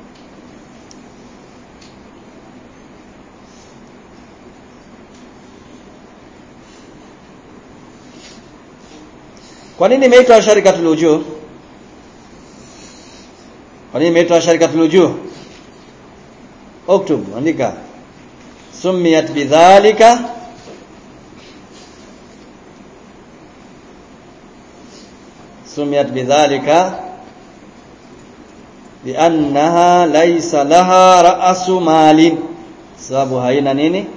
kwa nini imeitwa sharikatul wujuh kwa nini imeitwa sharikatul wujuh uktub andika sumiyat bidhalika sumiyat bidhalika liannaha laysa laha ra'su malin sababu haina nini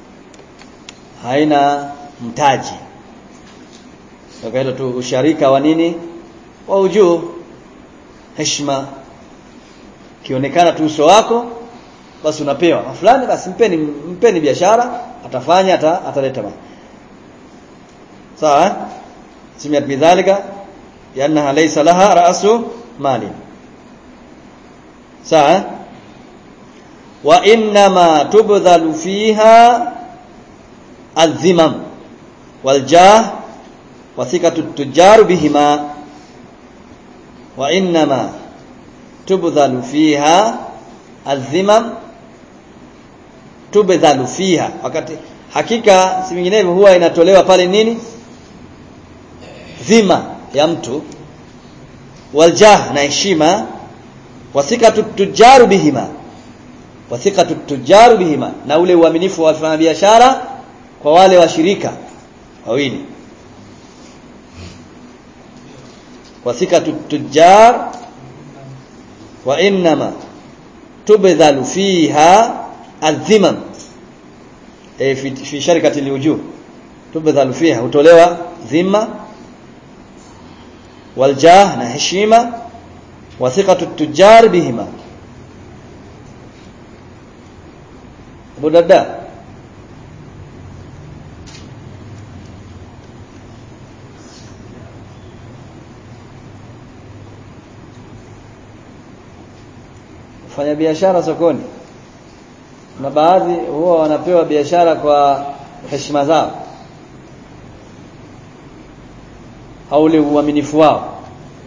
haina mtaji kwa hilo tu usharika wa nini wa ujuu heshima kionekana tu uso wako basi unapewa Na fulani basi mpeni mpeni biashara atafanya ata, ataleta mali sawa eh? simiyat bidhalika liannaha laysa laha ra'su mali sawa eh? wa innama tubdhalu fiha adh-dhimam wal jah wa thikatu tujaru bihima wa innama tubdhalu fiha adh-dhimam tubdhalu fiha wakati hakika si vinginevyo huwa inatolewa pale nini dhima ya mtu waljah na heshima wathikatu tujaru bihima wathikatu tujaru bihima na ule uaminifu wa wafanyabiashara kwa wale washirika wawili wathikatu tujar wa innama tubdhalu fiha adh-dhimam e, fi, fi sharikati liwujuh tubdhalu fiha hutolewa dhima waljah na heshima wa thiqatu tujar bihima Abu Darda fanya biashara sokoni na baadhi huwa wanapewa biashara kwa heshima zao au ule uaminifu wao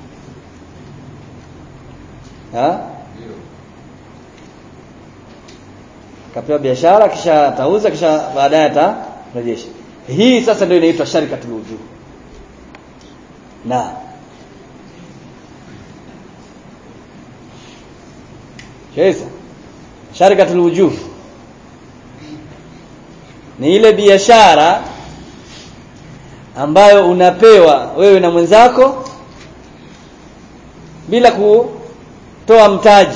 ha? kapewa biashara kisha atauza kisha baadaye atarejesha hii sasa ndio inaitwa sharikatul wujuh na Shaisa sharikatul wujuh ni ile biashara ambayo unapewa wewe na mwenzako bila kutoa mtaji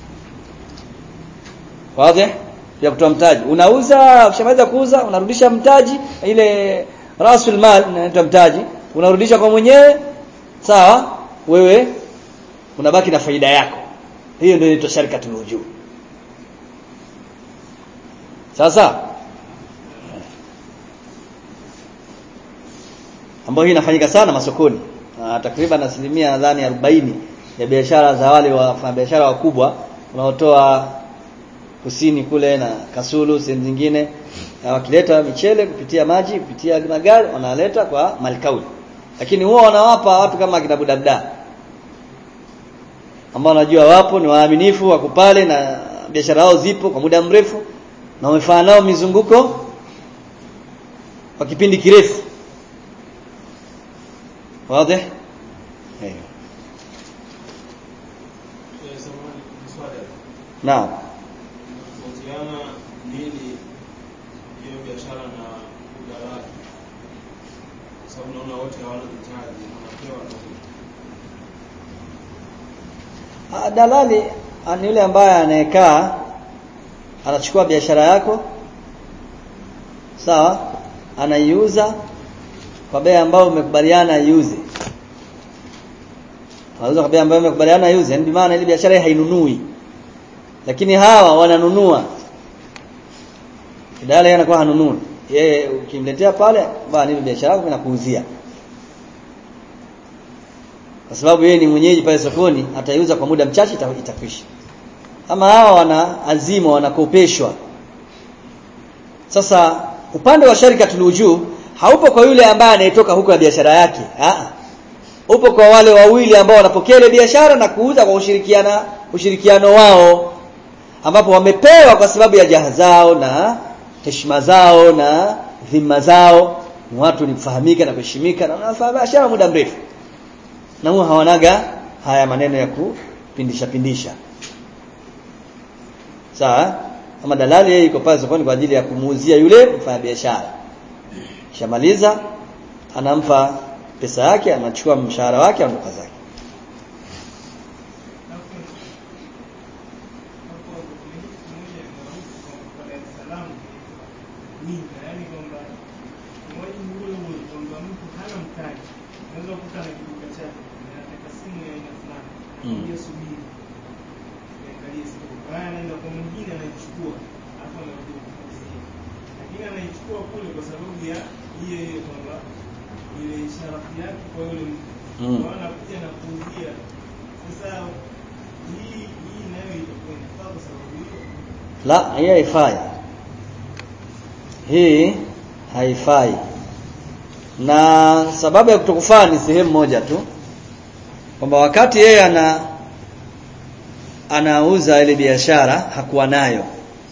wazi ya kutoa mtaji unauza ukishamaliza kuuza unarudisha mtaji ile rasul mal inaitwa mtaji unarudisha kwa mwenyewe sawa wewe unabaki na faida yako hiyo ndio inaitwa sharikatul wujuh sasa ambayo hii inafanyika sana masokoni uh, takriban asilimia nadhani 40 ya biashara za wale wafanyabiashara wakubwa wanaotoa kusini kule na Kasulu sehemu zingine na wakileta michele kupitia maji kupitia magari wanaleta kwa malikauli lakini huwa wanawapa watu kama kina Budabda ambao wanajua wapo ni waaminifu wako pale na biashara zao zipo kwa muda mrefu na wamefanya nao mizunguko kwa kipindi kirefu wazi eh naam Tofautiana nini hiyo biashara na udalali? Kwa sababu naona wote hawana mtaji, wanapewa tu. Ah, dalali ah, ni yule ambaye anayekaa anachukua biashara yako sawa anaiuza kwa bei ambayo umekubaliana iuze anauza kwa bei ambayo umekubaliana iuze ndio maana ile biashara hii hainunui lakini hawa wananunua dalali anakuwa hanunui yeye ukimletea pale bana ile biashara yako inakuuzia kwa sababu yeye ni mwenyeji pale sokoni ataiuza kwa muda mchache ita- itakwisha ama hawa wana azima wanakopeshwa sasa upande wa sharikatul wujuh haupo kwa yule ambaye anayetoka huko na biashara yake ah upo kwa wale wawili ambao wanapokea ile biashara na kuuza kwa ushirikiana ushirikiano wao ambapo wamepewa kwa sababu ya jaha zao na heshima zao na dhima zao ni watu ni kufahamika na kuheshimika na wanafanya biashara muda mrefu na huwa hawanaga haya maneno ya kupindisha pindisha sawa kama dalali yeye iko pale sokoni kwa ajili ya kumuuzia yule mfanyabiashara shamaliza anampa pesa yake anachukua mshahara wake anaondoka zake lakini anaichukua kule kwa sababu ya hiyo hiyo kwamba ile sharafu yake kwa yule mtu Mm. Kwa anakuja na kuuzia sasa hii hii nayo itakuwa inafaa kwa sababu hiyo la hii haifai hii haifai na sababu ya kutokufaa ni sehemu moja tu kwamba wakati yeye ana anauza ile biashara hakuwa nayo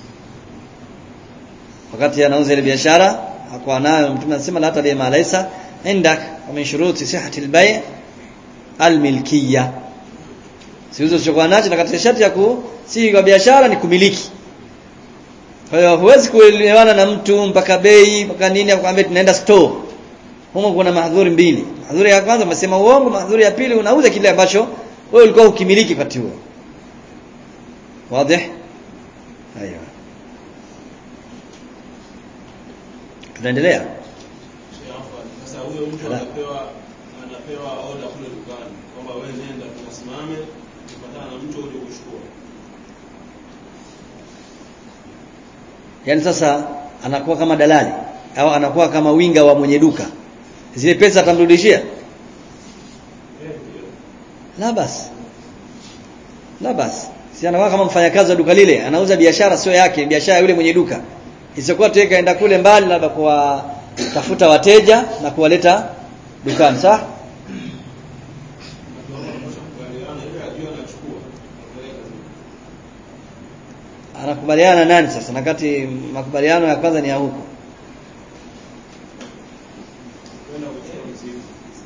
wakati anauza ile biashara hakuwa nayo mtume anasema la tabi ma laysa indak wa min shuruti sihhati al-bay' al-milkiyya siuzo usichokuwa nacho na katika sharti ya kusihi kwa biashara ni kumiliki kwa hiyo huwezi kuelewana na mtu mpaka bei mpaka nini akwambia tunaenda store humo kuna mahdhuri mbili mahdhuri ya kwanza umesema uongo mahdhuri ya pili unauza kile ambacho wewe ulikuwa ukimiliki wakati huo wazi aiyo tunaendelea sasa huyo mtu Ala. anapewa anapewa oda kule dukani kwamba wewe nenda tukasimame kupatana na mtu uje kuchukua yaani sasa anakuwa kama dalali au anakuwa kama winga wa mwenye duka zile pesa atamrudishia la basi la basi si anakuwa kama mfanyakazi wa duka lile anauza biashara sio yake biashara ya yule mwenye duka isiyokuwa tu yeye kaenda kule mbali labda kwa tafuta wateja na kuwaleta dukani sawa kubaliana ile ajua anachukua apeleka anakubaliana na nani sasa na kati makubaliano ya kwanza ni ya huko kwenda kuchukua mzigo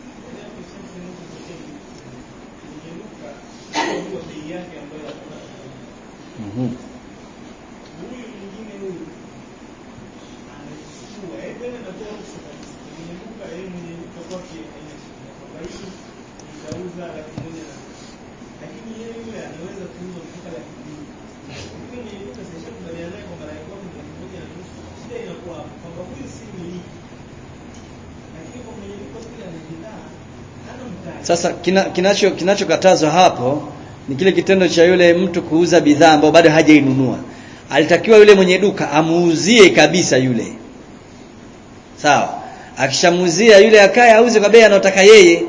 mhm huyu mwingine huyu anachukua yeye tena anatoa ruhusa kabisa mwenye duka yeye mwenye duka kwake haina shida kwamba hii itauza laki moja na nusu lakini yeye yule anaweza kuuza mpaka laki mbili lakini mwenye duka sishakubaliana naye kwamba laki moja laki moja na nusu shida inakuwa hapo kwamba huyu si miliki lakini kwa mwenye duka kule ana bidhaa hana mtaji Sasa kina, kinacho kinachokatazwa hapo ni kile kitendo cha yule mtu kuuza bidhaa ambayo bado hajainunua. Alitakiwa yule mwenye duka amuuzie kabisa yule. Sawa. Akishamuuzia yule akaye auze kwa bei anayotaka yeye.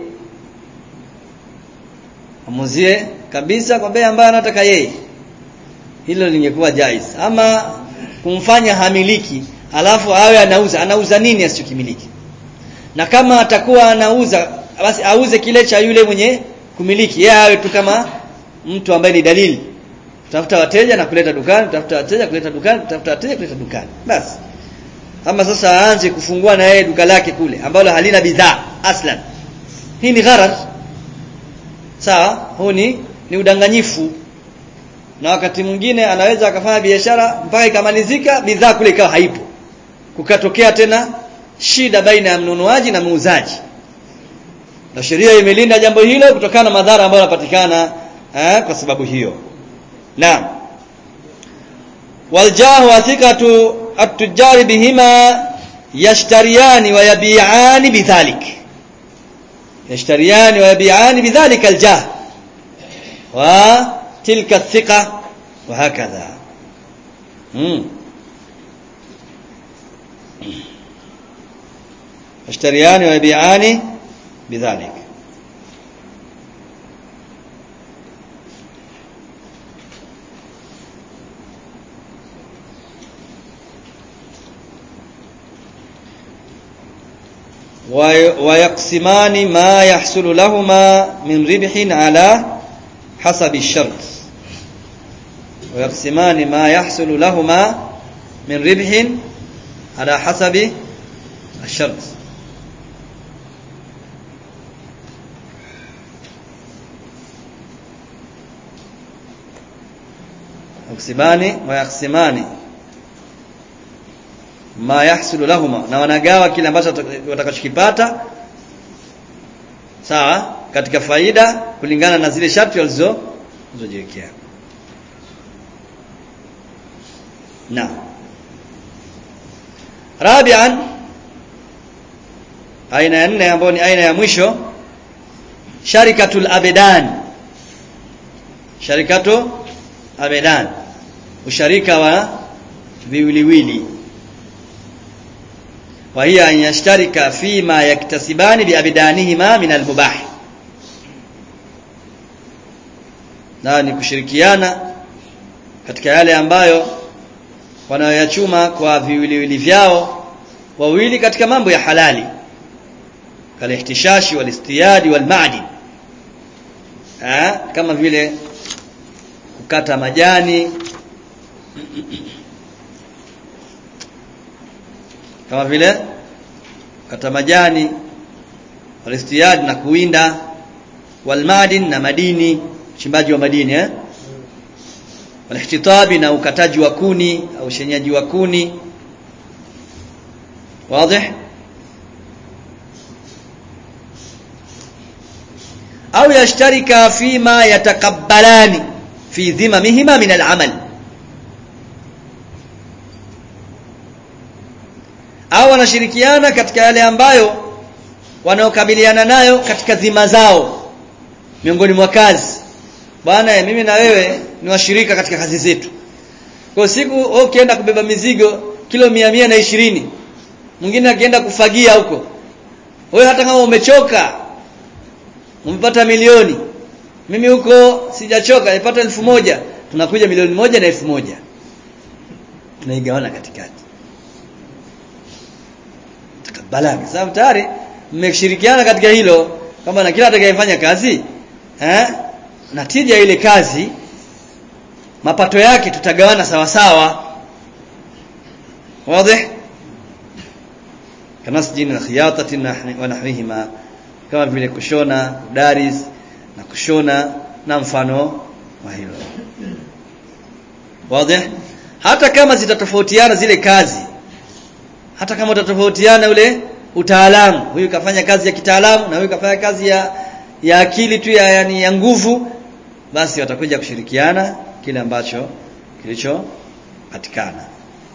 Amuuzie kabisa kwa bei ambayo anataka yeye. Hilo lingekuwa jaiz. Ama kumfanya hamiliki alafu awe anauza, anauza nini asichokimiliki? na kama atakuwa anauza basi auze kile cha yule mwenye kumiliki yeye awe tu kama mtu ambaye ni dalili tafuta wateja na kuleta dukani tafuta wateja kuleta dukani tafuta wateja kuleta dukani basi ama sasa aanze kufungua na yeye duka lake kule ambalo halina bidhaa aslan hii ni gharar sawa huu ni ni udanganyifu na wakati mwingine anaweza akafanya biashara mpaka ikamalizika bidhaa kule ikawa haipo kukatokea tena shida baina ya mnunuaji na muuzaji na sheria imelinda jambo hilo kutokana na madhara ambayo yanapatikana eh, kwa sababu hiyo naam waljahu wathiqatu at-tujari bihima yashtariyani wa yabi'ani bidhalik yashtariyani wa yabi'ani bidhalika aljah wa tilka athiqa wa hakadha hmm. يشتريان ويبيعان بذلك ويقسمان ما يحصل لهما من ربح على حسب الشرط ويقسمان ما يحصل لهما من ربح على حسب الشرط يقسمان ويقسمان ma yahsulu lahuma na wanagawa kile ambacho watakachokipata sawa katika faida kulingana na zile sharti walizo zilizojiwekea na rabian aina ya nne ambayo ni aina ya mwisho sharikatul abedan sharikatu abedan usharika wa viwiliwili وهي أن يشترك فيما يكتسبان بأبدانهما من المباح na ni kushirikiana katika yale ambayo wanayoyachuma kwa viwiliwili vyao wawili katika mambo ya halali kalihtishashi walistiyadi walmadin kama vile kukata majani kama vile kata majani walistiyad na kuwinda walmadin na madini uchimbaji wa madini eh walihtitabi na ukataji wa kuni au shenyaji wa kuni wazi au yashtarika fima yatakabbalani fi dhimamihima min al'amal au wanashirikiana katika yale ambayo wanaokabiliana nayo katika dhima zao miongoni mwa kazi bwana mimi na wewe ni washirika katika kazi zetu kwa siku wewe ukienda kubeba mizigo kilo mia mia na ishirini mwingine akienda kufagia huko wewe hata kama umechoka umepata milioni mimi huko sijachoka nipata elfu moja tunakuja milioni moja na elfu moja tunaigawana katikati balagha sababu tayari mmeshirikiana katika hilo kwamba na kila atakayefanya kazi eh natija ile kazi mapato yake tutagawana sawa sawa wazi kama sijini na khiyatati wa nahwihima kama vile kushona daris na kushona na mfano wa hilo wazi hata kama zitatofautiana zile kazi hata kama utatofautiana ule utaalamu huyu kafanya kazi ya kitaalamu na huyu kafanya kazi ya ya akili tu ya yani ya nguvu basi watakuja kushirikiana kile ambacho kilicho patikana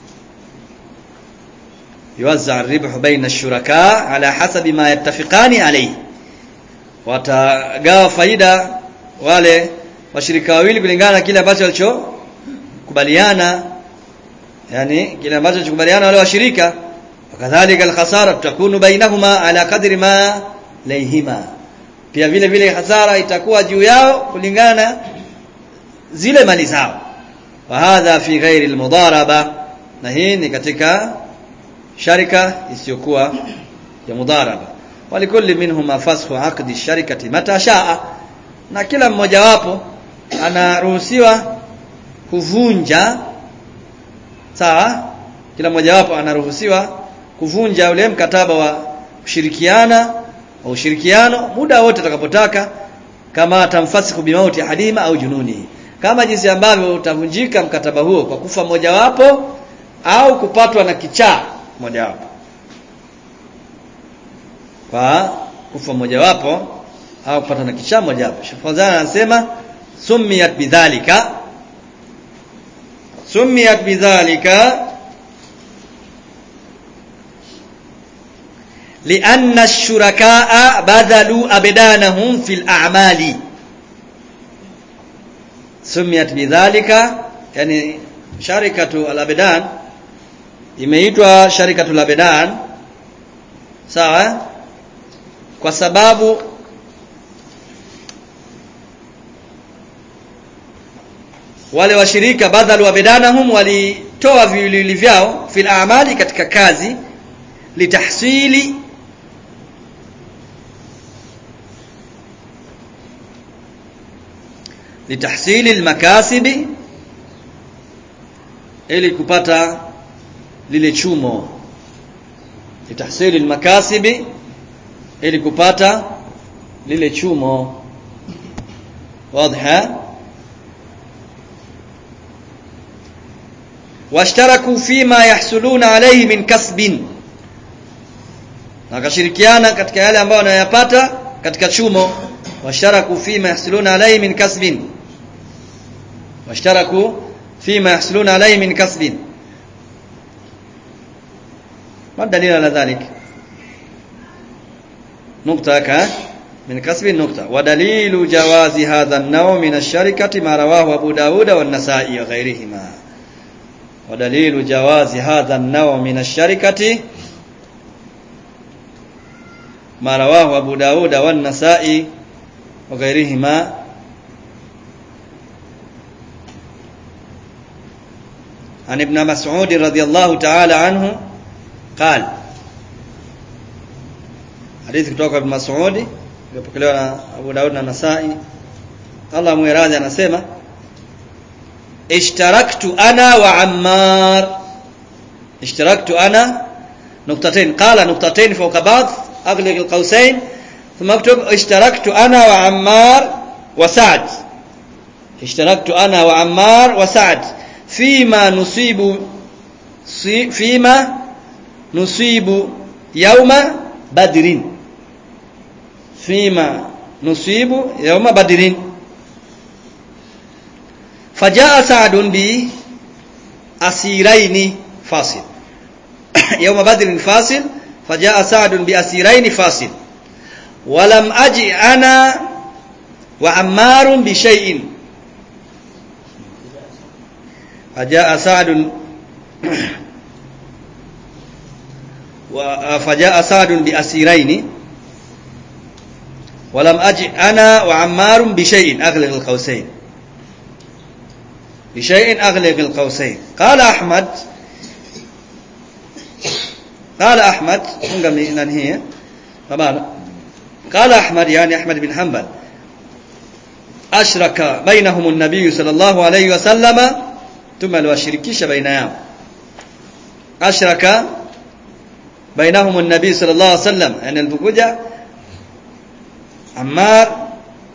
yuwazza ribhu baina shuraka ala hasabi ma yattafiqani alayhi watagawa faida wale washirika wawili kulingana na kile ambacho walichokubaliana yani kile ambacho walichokubaliana wale washirika wakadhalika alkhasara takunu bainahuma ala qadri ma layhima pia vile vile hasara itakuwa juu yao kulingana na zile mali zao wa hadha fi ghairi almudaraba na hii ni katika sharika isiyokuwa ya mudaraba walikulli minhuma fasxu aqdi sharikati mata shaa na kila mmoja wapo anaruhusiwa kuvunja sawa kila mmoja wapo anaruhusiwa kuvunja ule mkataba wa kushirikiana au ushirikiano muda wote atakapotaka kama tamfasiku bimauti hadima au jununi kama jinsi ambavyo utavunjika mkataba huo kwa kufa mojawapo au kupatwa na kichaa mojawapo kwa kufa mojawapo au kupatwa na kichaa mojawapo Shafazana anasema sumiyat bidhalika sumiyat bidhalika لأن الشركاء بذلوا أبدانهم في الأعمال سميت بذلك يعني شركة الأبدان imeitwa sharikatul abedan sawa kwa sababu wale washirika badhalu abedanahum walitoa viwiliwili vyao fil a'mali katika kazi litahsili litahsili almakasibi ili kupata lile chumo litahsili almakasibi ili kupata lile chumo واضحه washtaraku fima yahsuluna alayhi min kasbin wakashirikiana katika yale ambayo wanayapata katika chumo washtaraku fima yahsuluna alayhi min kasbin washtaraku fima yahsuluna alayhi min kasbin ما الدليل على ذلك نقطة ك من كسب النقطة ودليل جواز هذا النوع من الشركة ما رواه أبو داود والنسائي وغيرهما ودليل جواز هذا النوع من الشركة ما رواه أبو داود والنسائي وغيرهما عن ابن مسعود رضي الله تعالى عنه قال حديث kutoka Ibn Mas'ud iliyopokelewa na Abu Daud na Nasai Allah muiradhi anasema اشتركت انا وعمار اشتركت انا نقطتين قال نقطتين فوق بعض اغلق القوسين ثم اكتب اشتركت انا وعمار وسعد اشتركت انا وعمار وسعد فيما نصيب فيما نصيب يوم بدر فيما نصيب يوم بدر فجاء سعد بأسيرين فاصل يوم بدر فاصل فجاء سعد بأسيرين فاصل ولم أجئ أنا وعمار بشيء فجاء سعد فجاء سعد بأسيرين ولم أجئ أنا وعمار بشيء أغلق القوسين بشيء أغلق القوسين قال أحمد قال أحمد ننهي طبعا قال أحمد يعني أحمد بن حنبل أشرك بينهم النبي صلى الله عليه وسلم ثم الوشركيش بينهم أشرك بينهم النبي صلى الله عليه وسلم يعني البكوجة عمار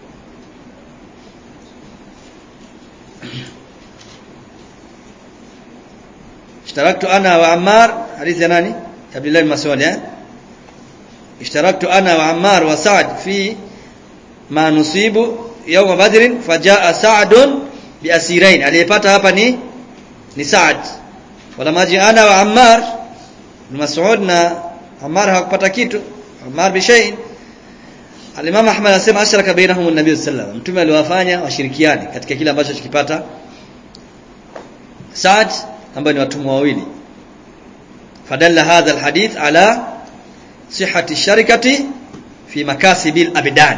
اشتركت انا وعمار حديث ناني عبد الله بن مسعود اشتركت انا وعمار وسعد في ما نصيب يوم بدر فجاء سعد باسيرين aliyepata hapa ni ni Saad wala maji ana wa Ammar ibn Mas'ud na Ammar hawakupata kitu Ammar bishayin Al-Imam Ahmad anasema asharaka bainahum an-nabiy sallallahu alayhi wasallam mtume aliwafanya washirikiane katika kile ambacho chikipata Saad ambao ni watumwa wawili fadalla hadha alhadith ala sihhati sharikati fi makasibil abdan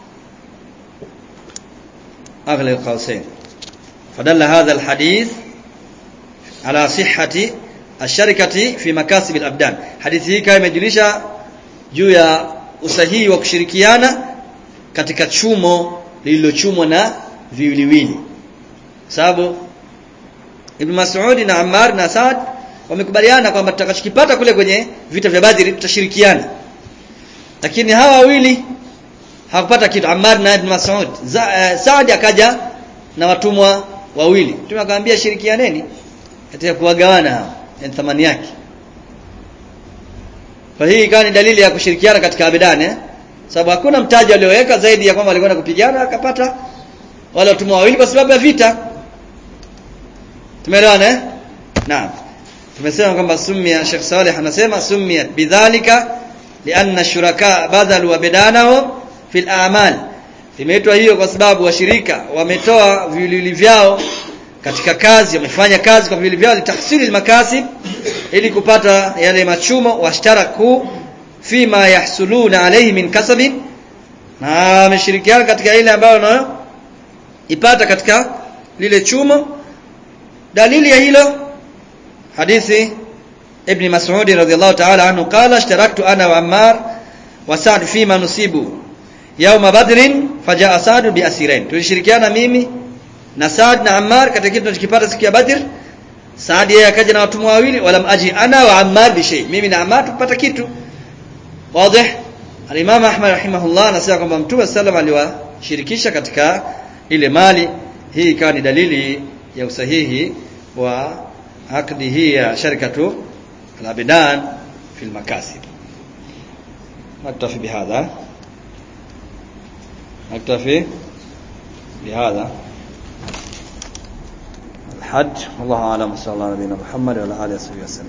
اغلى القوسين فدل هذا الحديث على صحة الشركة في مكاسب الأبدان حديث hii kama imejulisha juu ya usahihi wa kushirikiana katika chumo lililochumwa na viwiliwili sababu Ibn Mas'ud na Ammar na Saad wamekubaliana kwamba tutakachokipata kule kwenye vita vya Badri tutashirikiana. Lakini hawa wawili hawakupata kitu Ammar na Ibn Mas'ud. Uh, Saad akaja na watumwa wawili. Mtume akamwambia shirikianeni katika kuwagawana hao yani thamani yake. Kwa hii ikawa ni dalili ya kushirikiana katika abidani eh? Sababu hakuna mtaji alioweka zaidi ya kwamba walikwenda kupigana akapata wale watumwa wawili kwa sababu ya vita. Tumeelewana eh? Naam. Tumesema kwamba sumia Sheikh Saleh anasema sumia bidhalika lianna shuraka badhalu abidanahum fil a'mal. Imeitwa hiyo kwa sababu washirika wametoa viwiliwili vyao katika kazi, wamefanya kazi kwa viwiliwili vyao litahsili makasib ili kupata yale machumo washtaraku fima yahsuluna alayhi min kasabin na wameshirikiana katika ile ambayo wanayo ipata katika lile chumo dalili ya hilo hadithi ibn Mas'ud radhiyallahu ta'ala anhu qala ishtaraktu ana wa Ammar wa Sa'd fima nusibu yawma badrin fajaa Sa'd bi asirain tulishirikiana mimi na Saad na Ammar katika kitu tunachokipata siku ya Badr Saad yeye akaja na watumwa wawili walam aji ana wa Ammar bi shay mimi na Ammar tupata kitu wazi Al-Imam Ahmad rahimahullah anasema kwamba Mtume sallam aliwashirikisha katika ile mali hii ikawa ni dalili ya usahihi wa akdi hii ya sharikatu al-abidan fi al-makasib نكتفي بهذا نكتفي بهذا الحج والله اعلم صلى الله على نبينا محمد وعلى اله وصحبه وسلم